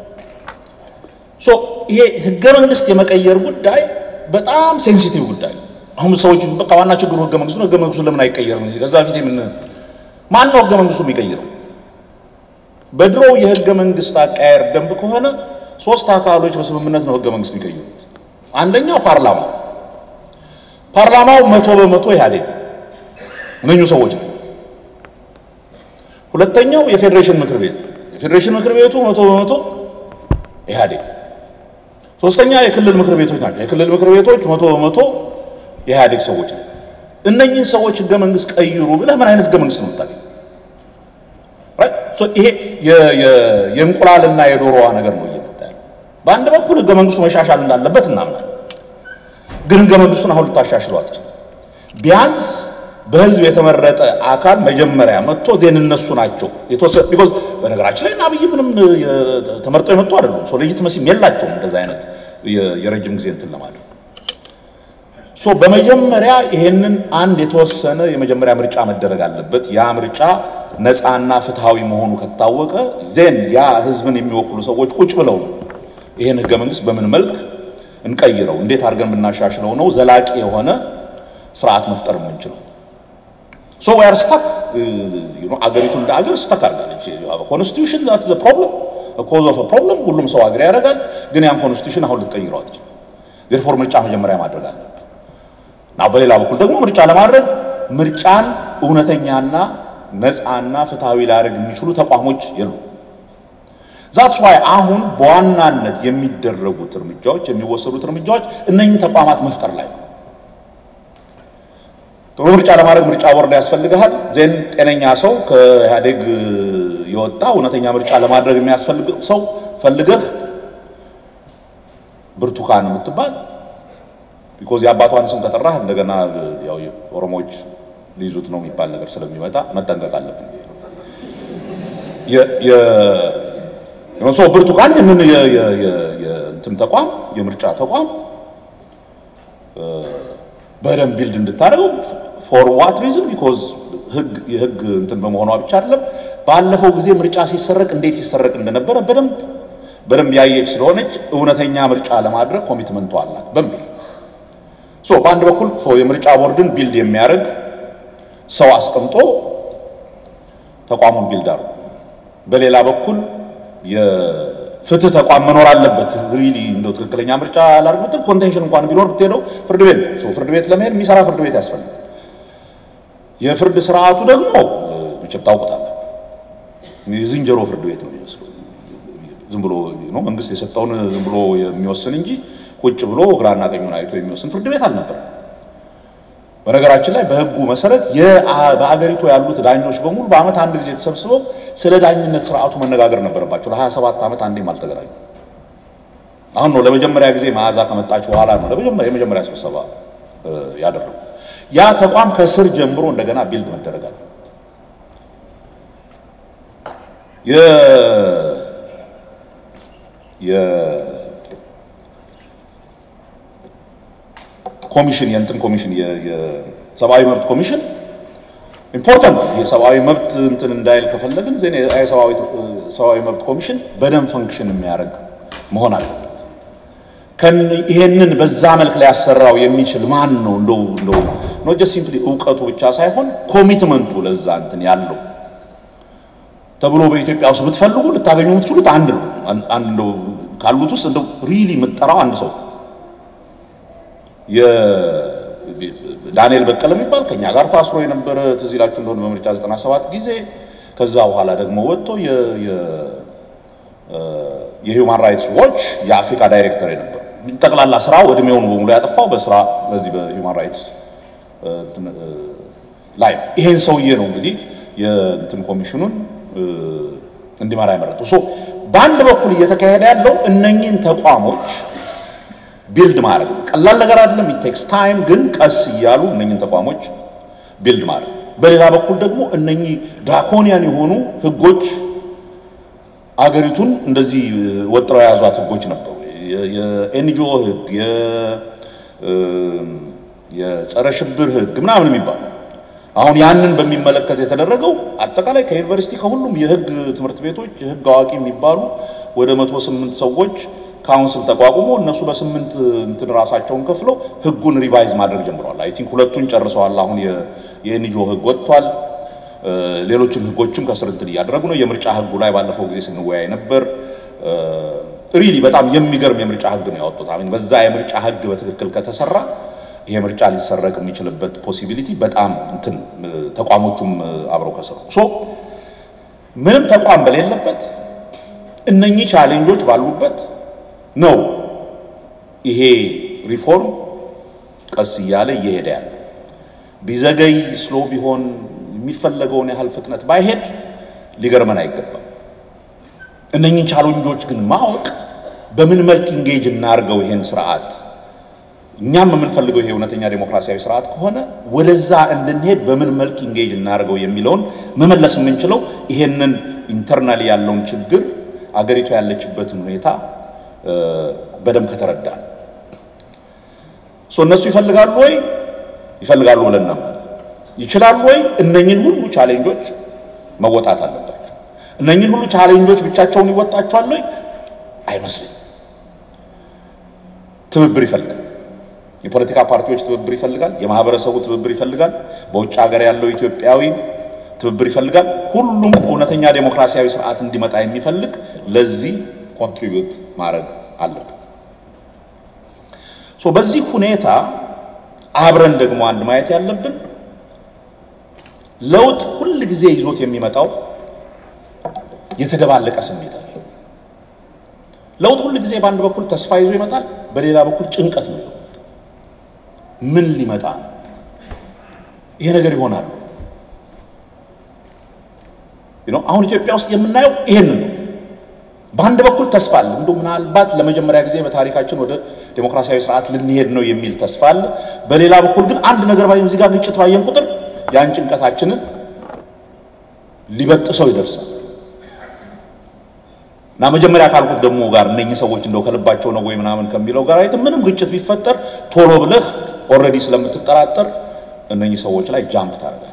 ሶ ይሄ ህገ መንግስት የመቀየር ጉዳይ በጣም ሴንሲቲቭ ጉዳይ ነው። አሁን ሰዎች በቃ ዋና ችግሩ ህገ መንግስቱ ነው። ህገ መንግስቱ ለምን አይቀየርም? ከዛ በፊት ምን ማን ነው ህገ መንግስቱ የሚቀይረው? በድሮ የህገ መንግስት አቃየር ደንብ ከሆነ ሶስት አካሎች በስምምነት ነው ህገ መንግስት የሚቀይሩት። አንደኛው ፓርላማው ፓርላማው መቶ በመቶ ኢህአዴግ እነኙ ሰዎች ነው። ሁለተኛው የፌዴሬሽን ምክር ቤት የፌዴሬሽን ምክር ቤቱ መቶ በመቶ ኢህአዴግ። ሶስተኛ የክልል ምክር ቤቶች ናቸው። የክልል ምክር ቤቶች መቶ በመቶ የኢህአዴግ ሰዎች ናቸው። እነኚህን ሰዎች ህገ መንግስት ቀይሩ ብለህ ምን አይነት ህገ መንግስት ነው የምታገኝ? ይሄ የእንቁላልና የዶሮዋ ነገር ነው እየመጣ ያለው። በአንድ በኩል ህገ መንግስቱ መሻሻል እንዳለበት እናምናለን። ግን ህገ መንግስቱን አሁን ልታሻሽለው አትችልም። ቢያንስ በህዝብ የተመረጠ አካል መጀመሪያ መጥቶ ዜን እነሱ ናቸው የተወሰነ ቢኮዝ በነገራችን ላይ እና አብይ ምንም ተመርጠው የመጡ አይደሉም። ሶ ሌጂትመሲም የላቸውም እንደዛ አይነት የረጅም ጊዜ እንትን ለማድረግ ሶ በመጀመሪያ ይሄንን አንድ የተወሰነ የመጀመሪያ ምርጫ መደረግ አለበት። ያ ምርጫ ነፃና ፍትሃዊ መሆኑ ከታወቀ ዜን ያ ህዝብን የሚወክሉ ሰዎች ቁጭ ብለው ነው ይሄን ህገ መንግስት በምን መልክ እንቀይረው፣ እንዴት አድርገን ብናሻሽለው ነው ዘላቂ የሆነ ስርዓት መፍጠር የምንችለው። ሶ ዊ አር ስታክ አገሪቱ እንደ አገር ስታክ አድርጋለች። ኮንስቲቱሽን ዛት ዘ ፕሮብለም ኮዝ ኦፍ ፕሮብለም ሁሉም ሰው አግሪ ያደርጋል። ግን ያን ኮንስቲቱሽን አሁን ልትቀይረው አትችልም። ዜርፎር ምርጫ መጀመሪያ ማድረግ አለብን። እና በሌላ በኩል ደግሞ ምርጫ ለማድረግ ምርጫን እውነተኛና ነፃና ፍትሃዊ ሊያደርግ የሚችሉ ተቋሞች የሉ። ዛትስ ዋይ አሁን በዋናነት የሚደረጉት እርምጃዎች የሚወሰዱት እርምጃዎች እነኝህ ተቋማት መፍጠር ላይ ነው። ጥሩ ምርጫ ለማድረግ ምርጫ ቦርድ ያስፈልግሃል። ዜን ጤነኛ ሰው ከኢህአዴግ የወጣ እውነተኛ ምርጫ ለማድረግ የሚያስፈልግ ሰው ፈልገህ ብርቱካን የምትባል ቢኮዝ የአባቷን ስም ከጠራህ እንደገና ያው ኦሮሞዎች ሊይዙት ነው የሚባል ነገር ስለሚመጣ መጠንቀቅ አለብን። ሰው ብርቱካን ይህንን የእንትን ተቋም የምርጫ ተቋም በደንብ ቢልድ እንድታደርገው ፎር ዋት ሪዝን ቢኮዝ ህግ የህግ እንትን በመሆኗ ብቻ አይደለም። ባለፈው ጊዜ ምርጫ ሲሰረቅ እንዴት ሲሰረቅ እንደነበረ በደንብ በደንብ ያየች ስለሆነች እውነተኛ ምርጫ ለማድረግ ኮሚትመንቱ አላት በሚል ሶ በአንድ በኩል የምርጫ ቦርድን ቢልድ የሚያደርግ ሰው አስቀምጦ ተቋሙን ቢልድ አድርጎ፣ በሌላ በኩል የፍትህ ተቋም መኖር አለበት። ሪሊ እንደው ትክክለኛ ምርጫ ላድርግ ብትል ኮንቴንሽን እንኳን ቢኖር ብትሄደው ፍርድ ቤት ነው። ፍርድ ቤት ለመሄድ የሚሰራ ፍርድ ቤት ያስፈልጋል። የፍርድ ስርዓቱ ደግሞ መቼም ታውቁታላችሁ፣ የዝንጀሮ ፍርድ ቤት ነው የሚመስለው። ዝም ብሎ መንግስት የሰጠውን ዝም ብሎ የሚወስን እንጂ ቁጭ ብሎ ግራና ቀኙን አይቶ የሚወስን ፍርድ ቤት አልነበረም። በነገራችን ላይ በህጉ መሰረት በአገሪቱ ያሉት ዳኞች በሙሉ በአመት አንድ ጊዜ ተሰብስበው ስለ ዳኝነት ስርዓቱ መነጋገር ነበረባቸው። ለ27 ዓመት አንዴም አልተገናኙ። አሁን ነው ለመጀመሪያ ጊዜ መዓዛ ከመጣች በኋላ ነው ለመጀመሪያ የመጀመሪያ ስብሰባ ያደረጉ። ያ ተቋም ከስር ጀምሮ እንደገና ቢልድ መደረግ አለ። ኮሚሽን የእንትን ኮሚሽን የሰብአዊ መብት ኮሚሽን ኢምፖርታንት ነው። የሰብአዊ መብት እንትን እንዳይል ከፈለግን ዜና የሰብአዊ መብት ኮሚሽን በደንብ ፈንክሽን የሚያደርግ መሆን አለበት። ይሄንን በዛ መልክ ላይ ያሰራው የሚችል ማን ነው? እንደው እንደው ኖት ጀስት ሲምፕሊ እውቀቱ ብቻ ሳይሆን ኮሚትመንቱ ለዛ እንትን ያለው ተብሎ በኢትዮጵያ ውስጥ ብትፈልጉ ልታገኙ የምትችሉት አንድ ነው። አንድ እንደው ካሉት ውስጥ እንደው ሪሊ የምትጠራው አንድ ሰው የዳንኤል በቀለ የሚባል ከኛ ጋር ታስሮ የነበረ ትዝ ይላችሁ እንደሆነ በምርጫ 97 ጊዜ ከዛ በኋላ ደግሞ ወጥቶ የሂውማን ራይትስ ዎች የአፍሪካ ዳይሬክተር የነበረ ጠቅላላ ስራ እድሜውን በሙሉ ያጠፋው በስራ በዚህ በሂውማን ራይትስ ላይ ይሄን ሰውዬ ነው እንግዲህ የእንትን ኮሚሽኑን እንዲመራ የመረጠው። ሶ በአንድ በኩል እየተካሄደ ያለው እነኚህን ተቋሞች ቢልድ ማድረግ ነው። ቀላል ነገር አይደለም። ኢቴክስ ታይም፣ ግን ቀስ እያሉ እነኚህን ተቋሞች ቢልድ ማድረግ። በሌላ በኩል ደግሞ እነኚህ ድራኮኒያን የሆኑ ህጎች አገሪቱን እንደዚህ ወጥረው የያዟት ህጎች ነበሩ። የኤንጂኦ ህግ፣ የጸረ ሽብር ህግ ምናምን የሚባሉ አሁን ያንን በሚመለከት የተደረገው አጠቃላይ ከዩኒቨርሲቲ ከሁሉም የህግ ትምህርት ቤቶች የህግ አዋቂ የሚባሉ ወደ መቶ ስምንት ሰዎች ካውንስል ተቋቁሞ እነሱ በስምንት እንትን ራሳቸውን ከፍለው ህጉን ሪቫይዝ ማድረግ ጀምረዋል። አይ ቲንክ ሁለቱን ጨርሰዋል። አሁን የኤንጂኦ ህግ ወጥቷል። ሌሎችን ህጎችም ከስር እንትን እያደረጉ ነው። የምርጫ ህጉ ላይ ባለፈው ጊዜ ስንወያይ ነበር። ሪሊ በጣም የሚገርም የምርጫ ህግ ነው ያወጡት። አሁን በዛ የምርጫ ህግ በትክክል ከተሰራ ይሄ ምርጫ ሊሰረቅ የሚችልበት ፖሲቢሊቲ በጣም እንትን ተቋሞቹም አብረው ከሰሩ ሶ ምንም ተቋም በሌለበት እነኚህ ቻሌንጆች ባሉበት ነው ይሄ ሪፎርም ቀስ እያለ እየሄደ ያለ። ቢዘገይ ስሎ ቢሆን የሚፈለገውን ያህል ፍጥነት ባይሄድ ሊገርመን አይገባም። እነኚህን ቻሌንጆች ግን ማወቅ በምን መልክ ኢንጌጅ እናርገው ይሄን ስርዓት እኛም የምንፈልገው ይሄ እውነተኛ ዴሞክራሲያዊ ስርዓት ከሆነ ወደዛ እንድንሄድ በምን መልክ ኢንጌጅ እናደርገው የሚለውን መመለስ የምንችለው ይሄንን ኢንተርናሊ ያለውን ችግር አገሪቱ ያለችበትን ሁኔታ በደንብ ከተረዳ ነው። እነሱ ይፈልጋሉ ወይ ይፈልጋሉ ብለን እናምናለን። ይችላሉ ወይ? እነኝን ሁሉ ቻሌንጆች መወጣት አለባቸው። እነኝን ሁሉ ቻሌንጆች ብቻቸውን ይወጣቸዋል ወይ? አይመስልም። ትብብር ይፈልጋል። የፖለቲካ ፓርቲዎች ትብብር ይፈልጋል። የማህበረሰቡ ትብብር ይፈልጋል። በውጭ ሀገር ያለው ኢትዮጵያዊ ትብብር ይፈልጋል። ሁሉም እውነተኛ ዴሞክራሲያዊ ስርዓት እንዲመጣ የሚፈልግ ለዚህ ኮንትሪቢዩት ማድረግ አለበት። ሶ በዚህ ሁኔታ አብረን ደግሞ አንድ ማየት ያለብን ለውጥ ሁል ጊዜ ይዞት የሚመጣው የተደባለቀ ስሜት አለ። ለውጥ ሁል ጊዜ በአንድ በኩል ተስፋ ይዞ ይመጣል፣ በሌላ በኩል ጭንቀት ነው ይዞ ምን ሊመጣ ነው? ይሄ ነገር ይሆናል። አሁን ኢትዮጵያ ውስጥ የምናየው ይሄንን ነው። በአንድ በኩል ተስፋ አለ። እንደው ምናልባት ለመጀመሪያ ጊዜ በታሪካችን ወደ ዴሞክራሲያዊ ስርዓት ልንሄድ ነው የሚል ተስፋ አለ። በሌላ በኩል ግን አንድ ነገር ባየን እዚህ ጋር ግጭት ባየን ቁጥር ያን ጭንቀታችንን ሊበጥሰው ይደርሳል። እና መጀመሪያ ካልኩት ደግሞ ጋር እነኚህ ሰዎች እንደው ከልባቸው ነው ወይ ምናምን ከሚለው ጋር አይተን ምንም ግጭት ቢፈጠር ቶሎ ብለህ ኦልሬዲ ስለምትጠራጠር እነኚህ ሰዎች ላይ ጃምፕ ታደርጋለህ።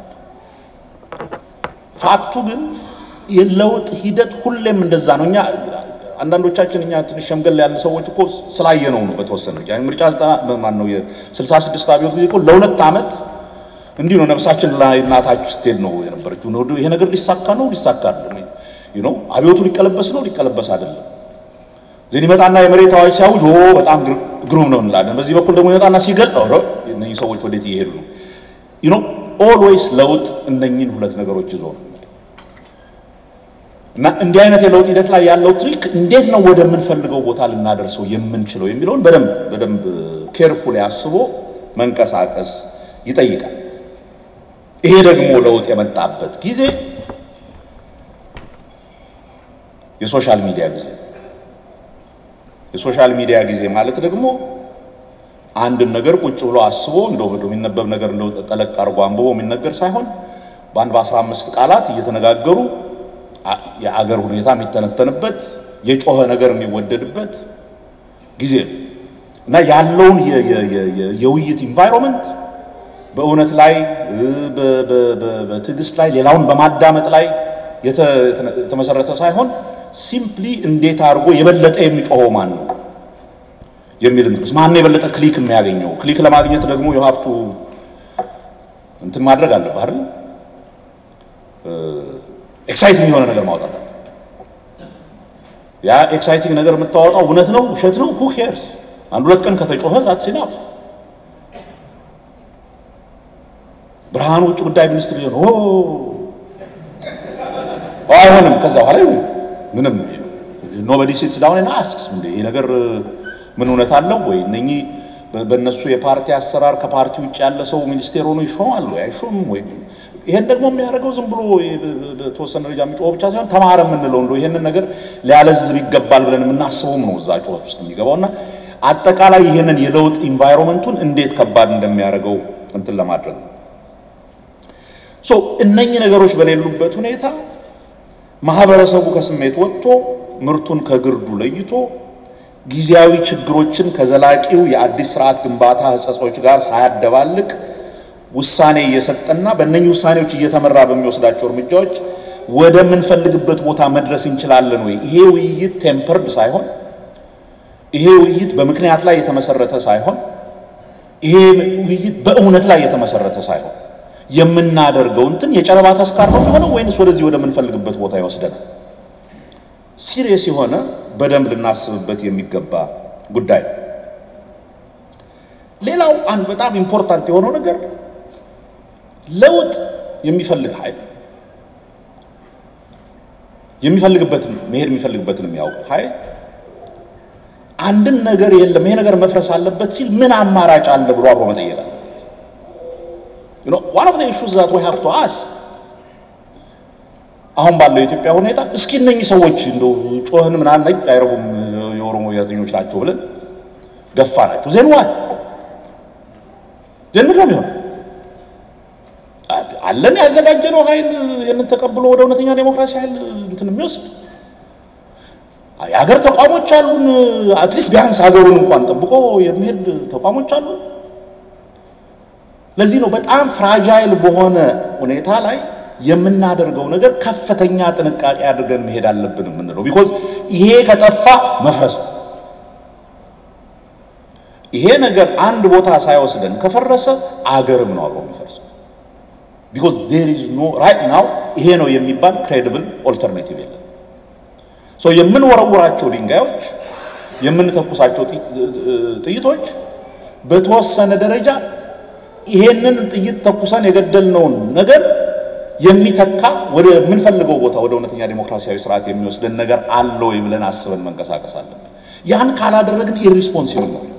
ፋክቱ ግን የለውጥ ሂደት ሁሌም እንደዛ ነው። እኛ አንዳንዶቻችን እኛ ትንሽ ሸምገል ያልን ሰዎች እኮ ስላየነው ነው። በተወሰነ ምርጫ ማን ነው የስልሳ ስድስት አብዮት ጊዜ እኮ ለሁለት ዓመት እንዲህ ነው ነፍሳችን ላይ እናታችሁ ስትሄድ ነው የነበረችው። ይሄ ነገር ሊሳካ ነው ሊሳካ አይደለም ነው አብዮቱ ሊቀለበስ ነው ሊቀለበስ አይደለም። ዜን ይመጣና የመሬት አዋጅ ሲያውጅ ኦ በጣም ግሩም ነው እንላለን። በዚህ በኩል ደግሞ ይመጣና ሲገል ኧረ እነኚህ ሰዎች ወዴት እየሄዱ ነው? ዩ ኖ ኦልዌይስ ለውጥ እነኚህን ሁለት ነገሮች ይዞ ነው እና እንዲህ አይነት የለውጥ ሂደት ላይ ያለው ትሪክ እንዴት ነው ወደምንፈልገው ቦታ ልናደርሰው የምንችለው የሚለውን በደንብ በደንብ ኬርፉሊ አስቦ መንቀሳቀስ ይጠይቃል። ይሄ ደግሞ ለውጥ የመጣበት ጊዜ የሶሻል ሚዲያ ጊዜ የሶሻል ሚዲያ ጊዜ ማለት ደግሞ አንድን ነገር ቁጭ ብሎ አስቦ እንደው የሚነበብ ነገር እንደው ጠለቅ አድርጎ አንብቦ የሚነገር ሳይሆን በአንድ በአስራ አምስት ቃላት እየተነጋገሩ የአገር ሁኔታ የሚተነተንበት የጮኸ ነገር የሚወደድበት ጊዜ ነው እና ያለውን የውይይት ኢንቫይሮንመንት በእውነት ላይ በትዕግስት ላይ ሌላውን በማዳመጥ ላይ የተመሰረተ ሳይሆን ሲምፕሊ እንዴት አድርጎ የበለጠ የሚጮኸው ማን ነው የሚል እንትንስ ማን ነው የበለጠ ክሊክ የሚያገኘው? ክሊክ ለማግኘት ደግሞ የሀፍቱ እንትን ማድረግ አለብህ አይደል? ኤክሳይቲንግ የሆነ ነገር ማውጣት አለ። ያ ኤክሳይቲንግ ነገር የምታወጣው እውነት ነው ውሸት ነው ሁ ኬርስ? አንድ ሁለት ቀን ከተጮኸ ዛት ሲናፍ ብርሃኑ ውጭ ጉዳይ ሚኒስትር ሊሆን ኦ አይሆንም። ከዛ በኋላ ምንም ኖበዲ ሲትስ ዳውን እና አስክስ እንደ ይሄ ነገር ምን እውነት አለው ወይ? እነኚህ በእነሱ የፓርቲ አሰራር ከፓርቲ ውጭ ያለ ሰው ሚኒስቴር ሆኖ ይሾማል ወይ አይሾምም ወይ? ይሄን ደግሞ የሚያደርገው ዝም ብሎ በተወሰነ ደረጃ የሚጮኸው ብቻ ሳይሆን ተማረ የምንለው እንደው ይሄንን ነገር ሊያለዝብ ይገባል ብለን የምናስበውም ነው እዛ ጩኸት ውስጥ የሚገባውና አጠቃላይ ይሄንን የለውጥ ኢንቫይሮንመንቱን እንዴት ከባድ እንደሚያደርገው እንትን ለማድረግ ነው። ሶ እነኚህ ነገሮች በሌሉበት ሁኔታ ማህበረሰቡ ከስሜት ወጥቶ ምርቱን ከግርዱ ለይቶ ጊዜያዊ ችግሮችን ከዘላቂው የአዲስ ስርዓት ግንባታ ህጸጾች ጋር ሳያደባልቅ ውሳኔ እየሰጠና በእነኚህ ውሳኔዎች እየተመራ በሚወስዳቸው እርምጃዎች ወደምንፈልግበት ቦታ መድረስ እንችላለን ወይ? ይሄ ውይይት ቴምፐርድ ሳይሆን፣ ይሄ ውይይት በምክንያት ላይ የተመሰረተ ሳይሆን፣ ይሄ ውይይት በእውነት ላይ የተመሰረተ ሳይሆን የምናደርገው እንትን የጨረባ ተስካር ነው የሚሆነው ወይንስ ወደዚህ ወደምንፈልግበት ቦታ ይወስደናል? ሲሪየስ የሆነ በደንብ ልናስብበት የሚገባ ጉዳይ ነው። ሌላው አንድ በጣም ኢምፖርታንት የሆነው ነገር ለውጥ የሚፈልግ ኃይል የሚፈልግበትን መሄድ የሚፈልግበትን የሚያውቁ ኃይል አንድን ነገር የለም ይሄ ነገር መፍረስ አለበት ሲል ምን አማራጭ አለ ብሎ አብሮ መጠየቅ አለበት። you know one of the issues that we have to ask አሁን ባለው የኢትዮጵያ ሁኔታ እስኪ እነኚህ ሰዎች እንደው ጮህን ምናምን ነኝ አይረቡም የኦሮሞ ብሔርተኞች ናቸው ብለን ገፋ ናቸው ዜን ዋል ዜን ምንድን ነው የሚሆነው? አለን ያዘጋጀነው ኃይል ይህንን ተቀብሎ ወደ እውነተኛ ዴሞክራሲ ኃይል እንትን የሚወስድ የሀገር ተቋሞች አሉን። አትሊስት ቢያንስ ሀገሩን እንኳን ጠብቆ የሚሄድ ተቋሞች አሉ። ለዚህ ነው በጣም ፍራጃይል በሆነ ሁኔታ ላይ የምናደርገው ነገር ከፍተኛ ጥንቃቄ አድርገን መሄድ አለብን የምንለው ቢኮዝ ይሄ ከጠፋ መፍረስ ነው። ይሄ ነገር አንድ ቦታ ሳይወስደን ከፈረሰ አገርም ነው አብሮ የሚፈርሰው። ቢኮዝ ዜር ኢዝ ኖ ራይት ናው ይሄ ነው የሚባል ክሬዲብል ኦልተርኔቲቭ የለም። ሶ የምንወረውራቸው ድንጋዮች የምንተኩሳቸው ጥይቶች በተወሰነ ደረጃ ይሄንን ጥይት ተኩሰን የገደልነውን ነገር የሚተካ ወደ የምንፈልገው ቦታ ወደ እውነተኛ ዴሞክራሲያዊ ስርዓት የሚወስደን ነገር አለ ወይ ብለን አስበን መንቀሳቀስ አለብን። ያን ካላደረግን ኢሪስፖንሲብል ነው።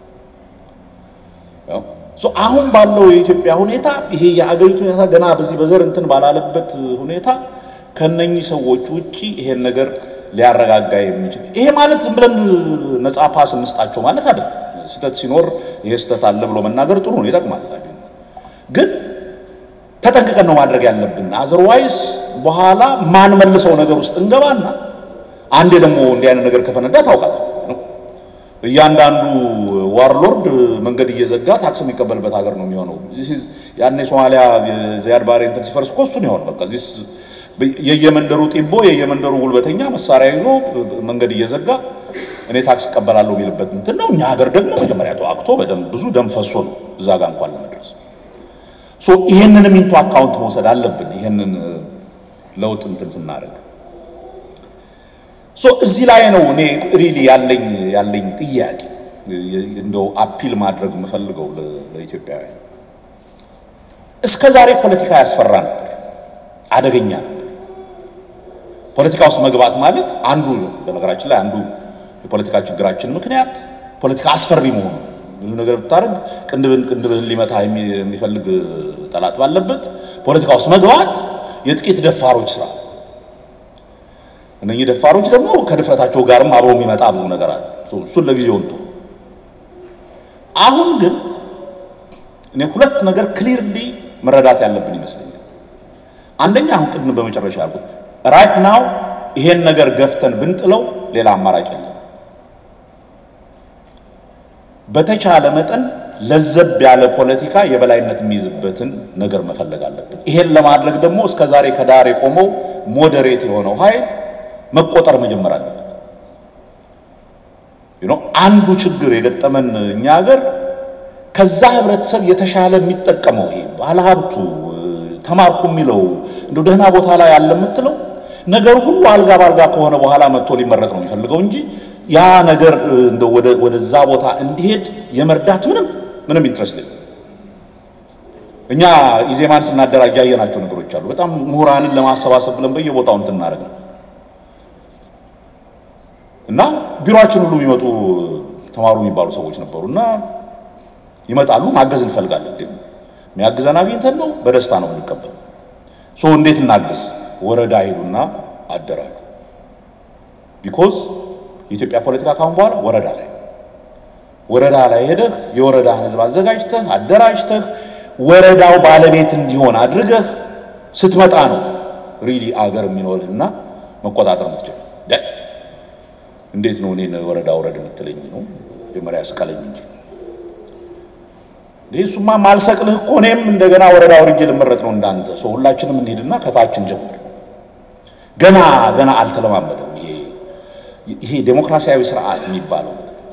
አሁን ባለው የኢትዮጵያ ሁኔታ ይሄ የአገሪቱ ሁኔታ ገና በዚህ በዘር እንትን ባላለበት ሁኔታ ከነኚህ ሰዎች ውጪ ይሄን ነገር ሊያረጋጋ የሚችል ይሄ ማለት ዝም ብለን ነጻ ፓስ እንስጣቸው ማለት አይደለም። ስህተት ሲኖር ይሄ ስህተት አለ ብሎ መናገር ጥሩ ነው፣ ይጠቅማል። ግን ተጠንቅቀን ነው ማድረግ ያለብን። አዘርዋይስ በኋላ ማን መልሰው ነገር ውስጥ እንገባና አንዴ ደግሞ እንዲህ አይነት ነገር ከፈነዳ ታውቃለህ ነው እያንዳንዱ ዋርሎርድ መንገድ እየዘጋ ታክስ የሚቀበልበት ሀገር ነው የሚሆነው። ያኔ ሶማሊያ ዚያድ ባሬ እንትን ሲፈርስ እኮ እሱን ይሆን በቃ ዚስ የየመንደሩ ጢቦ የየመንደሩ ጉልበተኛ መሳሪያ ይዞ መንገድ እየዘጋ እኔ ታክስ እቀበላለሁ የሚልበት እንትን ነው። እኛ ሀገር ደግሞ መጀመሪያ ተዋግቶ በደም ብዙ ደም ፈሶ ነው እዛ ጋር እንኳን ለመድረስ። ሶ ይሄንንም ኢንቱ አካውንት መውሰድ አለብን። ይሄንን ለውጥ እንትን ስናደርግ ሶ እዚህ ላይ ነው እኔ ሪሊ ያለኝ ያለኝ ጥያቄ እንደው አፒል ማድረግ የምፈልገው ለኢትዮጵያውያን። እስከ ዛሬ ፖለቲካ ያስፈራ ነበር፣ አደገኛ ነበር። ፖለቲካ ውስጥ መግባት ማለት አንዱ በነገራችን ላይ አንዱ የፖለቲካ ችግራችን ምክንያት ፖለቲካ አስፈሪ መሆኑ ብዙ ነገር ብታደርግ ቅንድብን ቅንድብህን ሊመታ የሚፈልግ ጠላት ባለበት ፖለቲካ ውስጥ መግባት የጥቂት ደፋሮች ስራ። እነኚህ ደፋሮች ደግሞ ከድፍረታቸው ጋርም አብሮ የሚመጣ ብዙ ነገር አለ። እሱን ለጊዜው እንቶ አሁን ግን እኔ ሁለት ነገር ክሊርሊ መረዳት ያለብን ይመስለኛል። አንደኛ አሁን ቅድም በመጨረሻ ያልኩት ራይት ናው ይሄን ነገር ገፍተን ብንጥለው ሌላ አማራጭ የለም። በተቻለ መጠን ለዘብ ያለ ፖለቲካ የበላይነት የሚይዝበትን ነገር መፈለግ አለብን። ይሄን ለማድረግ ደግሞ እስከ ዛሬ ከዳር የቆመው ሞዴሬት የሆነው ኃይል መቆጠር መጀመር አለበት። ዩ ኖ አንዱ ችግር የገጠመን እኛ ሀገር ከዛ ህብረተሰብ የተሻለ የሚጠቀመው ይሄ ባለሀብቱ ተማርኩ የሚለው እንደ ደህና ቦታ ላይ ያለ የምትለው ነገር ሁሉ አልጋ ባልጋ ከሆነ በኋላ መጥቶ ሊመረጥ ነው የሚፈልገው እንጂ ያ ነገር እንደ ወደዛ ቦታ እንዲሄድ የመርዳት ምንም ምንም ኢንትረስት የለም። እኛ ኢዜማን ስናደራጅ ያየናቸው ነገሮች አሉ። በጣም ምሁራንን ለማሰባሰብ ብለን በየቦታው እንትን እናደርግ ነበር እና ቢሮአችን ሁሉ የሚመጡ ተማሩ የሚባሉ ሰዎች ነበሩ እና ይመጣሉ። ማገዝ እንፈልጋለን። የሚያግዘን አግኝተን ነው በደስታ ነው የምንቀበል። ሶ እንዴት እናግዝ? ወረዳ ሄዱና አደራጁ። ቢኮዝ የኢትዮጵያ ፖለቲካ ካሁን በኋላ ወረዳ ላይ ወረዳ ላይ ሄደህ የወረዳ ህዝብ አዘጋጅተህ አደራጅተህ ወረዳው ባለቤት እንዲሆን አድርገህ ስትመጣ ነው ሪሊ አገር የሚኖርህና መቆጣጠር የምትችል። እንዴት ነው እኔን ወረዳ ውረድ የምትለኝ ነው? መጀመሪያ ስቀለኝ እንጂ ይህ እሱማ ማልሰቅልህ እኮ እኔም እንደገና ወረዳ ወርጄ ልመረጥ ነው እንዳንተ። ሰው ሁላችንም እንሂድና ከታችን ጀምር። ገና ገና አልተለማመደም። ይሄ ይሄ ዴሞክራሲያዊ ስርዓት የሚባለው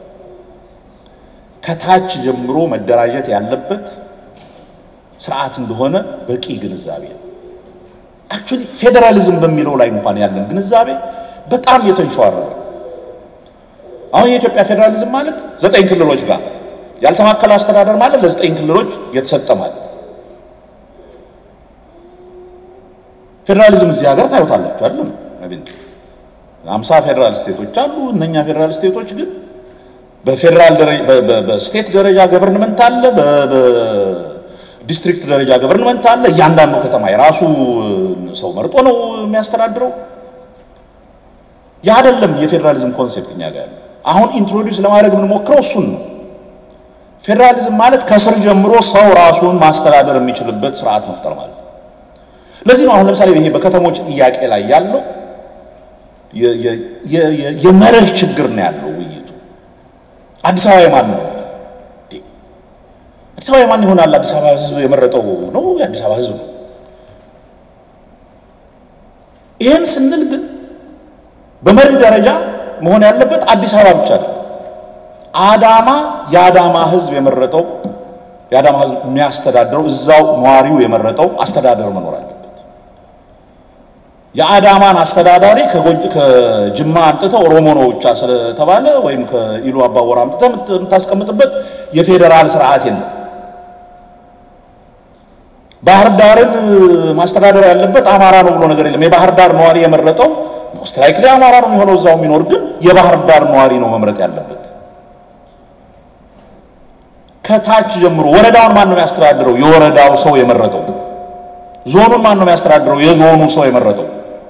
ከታች ጀምሮ መደራጀት ያለበት ስርዓት እንደሆነ በቂ ግንዛቤ ነው። አክቹዋሊ ፌዴራሊዝም በሚለው ላይ እንኳን ያለን ግንዛቤ በጣም የተንሸዋረረ አሁን የኢትዮጵያ ፌዴራሊዝም ማለት ዘጠኝ ክልሎች ጋር ያልተማከለ አስተዳደር ማለት ለዘጠኝ ክልሎች የተሰጠ ማለት ፌዴራሊዝም እዚህ ሀገር ታዩታላችሁ አይደለም? አምሳ ፌዴራል ስቴቶች አሉ። እነኛ ፌዴራል ስቴቶች ግን በፌዴራል በስቴት ደረጃ ገቨርንመንት አለ፣ በዲስትሪክት ደረጃ ገቨርንመንት አለ። እያንዳንዱ ከተማ የራሱ ሰው መርጦ ነው የሚያስተዳድረው። ያ አይደለም የፌዴራሊዝም ኮንሴፕት እኛ ጋር ያለው። አሁን ኢንትሮዲውስ ለማድረግ የምንሞክረው እሱን ነው። ፌዴራሊዝም ማለት ከስር ጀምሮ ሰው ራሱን ማስተዳደር የሚችልበት ስርዓት መፍጠር ማለት ነው። ለዚህ ነው አሁን ለምሳሌ ይሄ በከተሞች ጥያቄ ላይ ያለው የመርህ ችግር ነው ያለው ውይይቱ። አዲስ አበባ የማን ነው? አዲስ አበባ የማን ይሆናል? አዲስ አበባ ህዝብ የመረጠው ነው፣ የአዲስ አበባ ህዝብ ነው። ይህን ስንል ግን በመርህ ደረጃ መሆን ያለበት አዲስ አበባ ብቻ ነው። አዳማ የአዳማ ህዝብ የመረጠው የአዳማ ህዝብ የሚያስተዳድረው እዛው ነዋሪው የመረጠው አስተዳደር መኖር አለበት። የአዳማን አስተዳዳሪ ከጅማ አምጥተው ኦሮሞ ነው ብቻ ስለተባለ ወይም ከኢሉ አባወራ አምጥተህ የምታስቀምጥበት የፌዴራል ስርዓት የለም። ባህር ዳርን ማስተዳደር ያለበት አማራ ነው ብሎ ነገር የለም። የባህር ዳር ነዋሪ የመረጠው ሞስት ላይክሊ አማራ ነው የሚሆነው እዛው የሚኖር ግን የባህር ዳር ነዋሪ ነው መምረጥ ያለበት። ከታች ጀምሮ ወረዳውን ማን ነው የሚያስተዳድረው? የወረዳው ሰው የመረጠው። ዞኑን ማን ነው የሚያስተዳድረው? የዞኑ ሰው የመረጠው።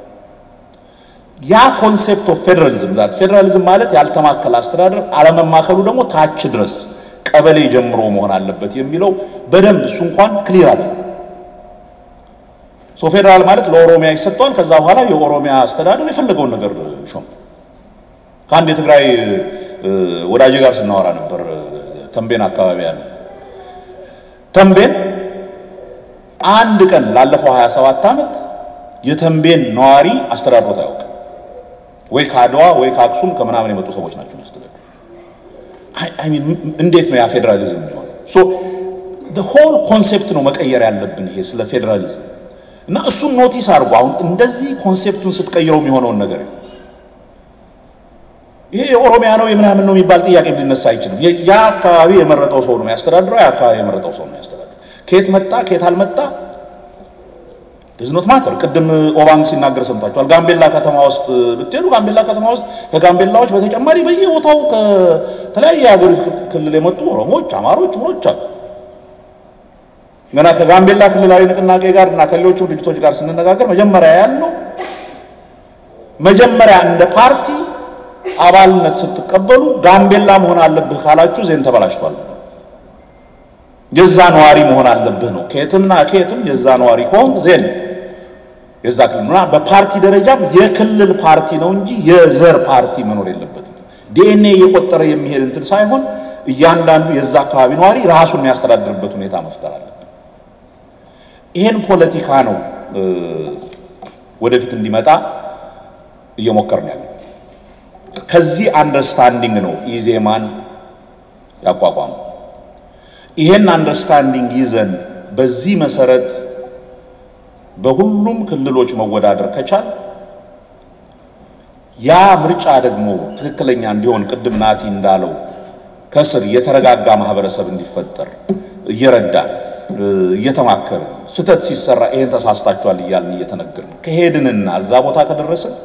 ያ ኮንሴፕት ኦፍ ፌዴራሊዝም ዛት ፌዴራሊዝም ማለት ያልተማከለ አስተዳደር አለመማከሉ ደግሞ ታች ድረስ ቀበሌ ጀምሮ መሆን አለበት የሚለው በደንብ እሱ እንኳን ክሊር አለ። ሶ ፌዴራል ማለት ለኦሮሚያ ይሰጠዋል። ከዛ በኋላ የኦሮሚያ አስተዳደር የፈለገውን ነገር ሾም። ከአንድ የትግራይ ወዳጄ ጋር ስናወራ ነበር ተንቤን አካባቢ ያለ ተንቤን አንድ ቀን ላለፈው 27 ዓመት የተንቤን ነዋሪ አስተዳድሮት አያውቅም። ወይ ከአድዋ ወይ ከአክሱም ከምናምን የመጡ ሰዎች ናቸው የሚያስተዳድሩ። አይ ሚን እንዴት ነው ያ ፌዴራሊዝም የሚሆነው? ሶ ሆል ኮንሴፕት ነው መቀየር ያለብን ይሄ ስለ ፌዴራሊዝም እና እሱን ኖቲስ አድርጎ አሁን እንደዚህ ኮንሴፕቱን ስትቀይረው የሚሆነውን ነገር ይሄ የኦሮሚያ ነው የምናምን ነው የሚባል ጥያቄ ሊነሳ አይችልም። ያ አካባቢ የመረጠው ሰው ነው የሚያስተዳድረው። ያ አካባቢ የመረጠው ሰው ነው የሚያስተዳድረው። ከየት መጣ ከየት አልመጣ ድዝኖት ማተር። ቅድም ኦባንግ ሲናገር ሰምታችኋል። ጋምቤላ ከተማ ውስጥ ብትሄዱ ጋምቤላ ከተማ ውስጥ ከጋምቤላዎች በተጨማሪ በየቦታው ከተለያየ የሀገሪቱ ክልል የመጡ ኦሮሞዎች፣ አማሮች፣ ምኖች አሉ። ገና ከጋምቤላ ክልላዊ ንቅናቄ ጋር እና ከሌሎችም ድርጅቶች ጋር ስንነጋገር መጀመሪያ ያለው መጀመሪያ እንደ ፓርቲ አባልነት ስትቀበሉ ጋምቤላ መሆን አለብህ ካላችሁ ዜን ተበላሽቷል። የዛ ነዋሪ መሆን አለብህ ነው። ከየትምና ከየትም የዛ ነዋሪ ከሆን ዜን የዛ ክልልና በፓርቲ ደረጃም የክልል ፓርቲ ነው እንጂ የዘር ፓርቲ መኖር የለበትም። ዲኤንኤ እየቆጠረ የሚሄድ እንትን ሳይሆን እያንዳንዱ የዛ አካባቢ ነዋሪ ራሱን የሚያስተዳድርበት ሁኔታ መፍጠር አለበት። ይሄን ፖለቲካ ነው ወደፊት እንዲመጣ እየሞከርን ያለው። ከዚህ አንደርስታንዲንግ ነው ኢዜማን ያቋቋመው። ይሄን አንደርስታንዲንግ ይዘን በዚህ መሰረት በሁሉም ክልሎች መወዳደር ከቻል ያ ምርጫ ደግሞ ትክክለኛ እንዲሆን ቅድም ናቲ እንዳለው ከስር የተረጋጋ ማህበረሰብ እንዲፈጠር እየረዳን እየተማከርን ስህተት ሲሰራ ይሄን ተሳስታችኋል እያልን እየተነገርን ከሄድንና እዛ ቦታ ከደረስን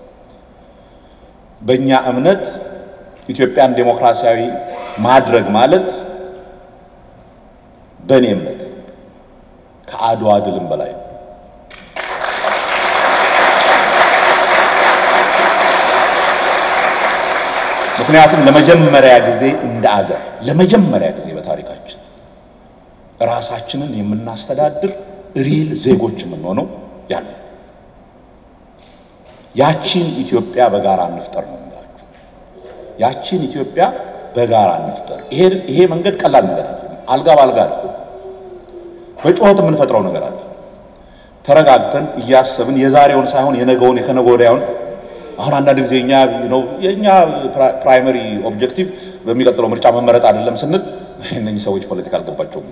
በእኛ እምነት ኢትዮጵያን ዴሞክራሲያዊ ማድረግ ማለት በእኔ እምነት ከአድዋ ድልም በላይ ነው። ምክንያቱም ለመጀመሪያ ጊዜ እንደ አገር ለመጀመሪያ ጊዜ በታሪካችን ራሳችንን የምናስተዳድር ሪል ዜጎች የምንሆነው ያለ ያቺን ኢትዮጵያ በጋራ እንፍጠር ነው የምላችሁ። ያቺን ኢትዮጵያ በጋራ እንፍጠር። ይሄ መንገድ ቀላል መንገድ አለ። አልጋ በአልጋ አለ። በጩኸት የምንፈጥረው ነገር አለ። ተረጋግተን እያሰብን የዛሬውን ሳይሆን የነገውን የከነገ ወዲያውን አሁን አንዳንድ ጊዜ እኛ ነው የእኛ ፕራይመሪ ኦብጀክቲቭ በሚቀጥለው ምርጫ መመረጥ አይደለም ስንል እነኚህ ሰዎች ፖለቲካ አልገባቸውም።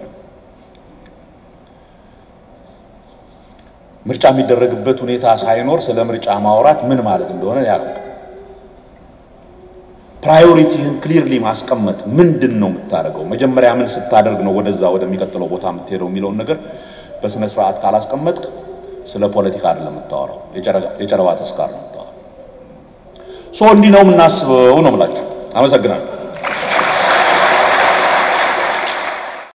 ምርጫ የሚደረግበት ሁኔታ ሳይኖር ስለ ምርጫ ማውራት ምን ማለት እንደሆነ ያውቅ። ፕራዮሪቲህን ክሊርሊ ማስቀመጥ ምንድን ነው የምታደርገው፣ መጀመሪያ ምን ስታደርግ ነው ወደዛ ወደሚቀጥለው ቦታ የምትሄደው የሚለውን ነገር በስነ ስርዓት ካላስቀመጥክ ስለ ፖለቲካ አይደለም የምታወራው፣ የጨረባ ተስካር ነው የምታወራው። ሶ እንዲህ ነው የምናስበው ነው የምላችሁ። አመሰግናለሁ።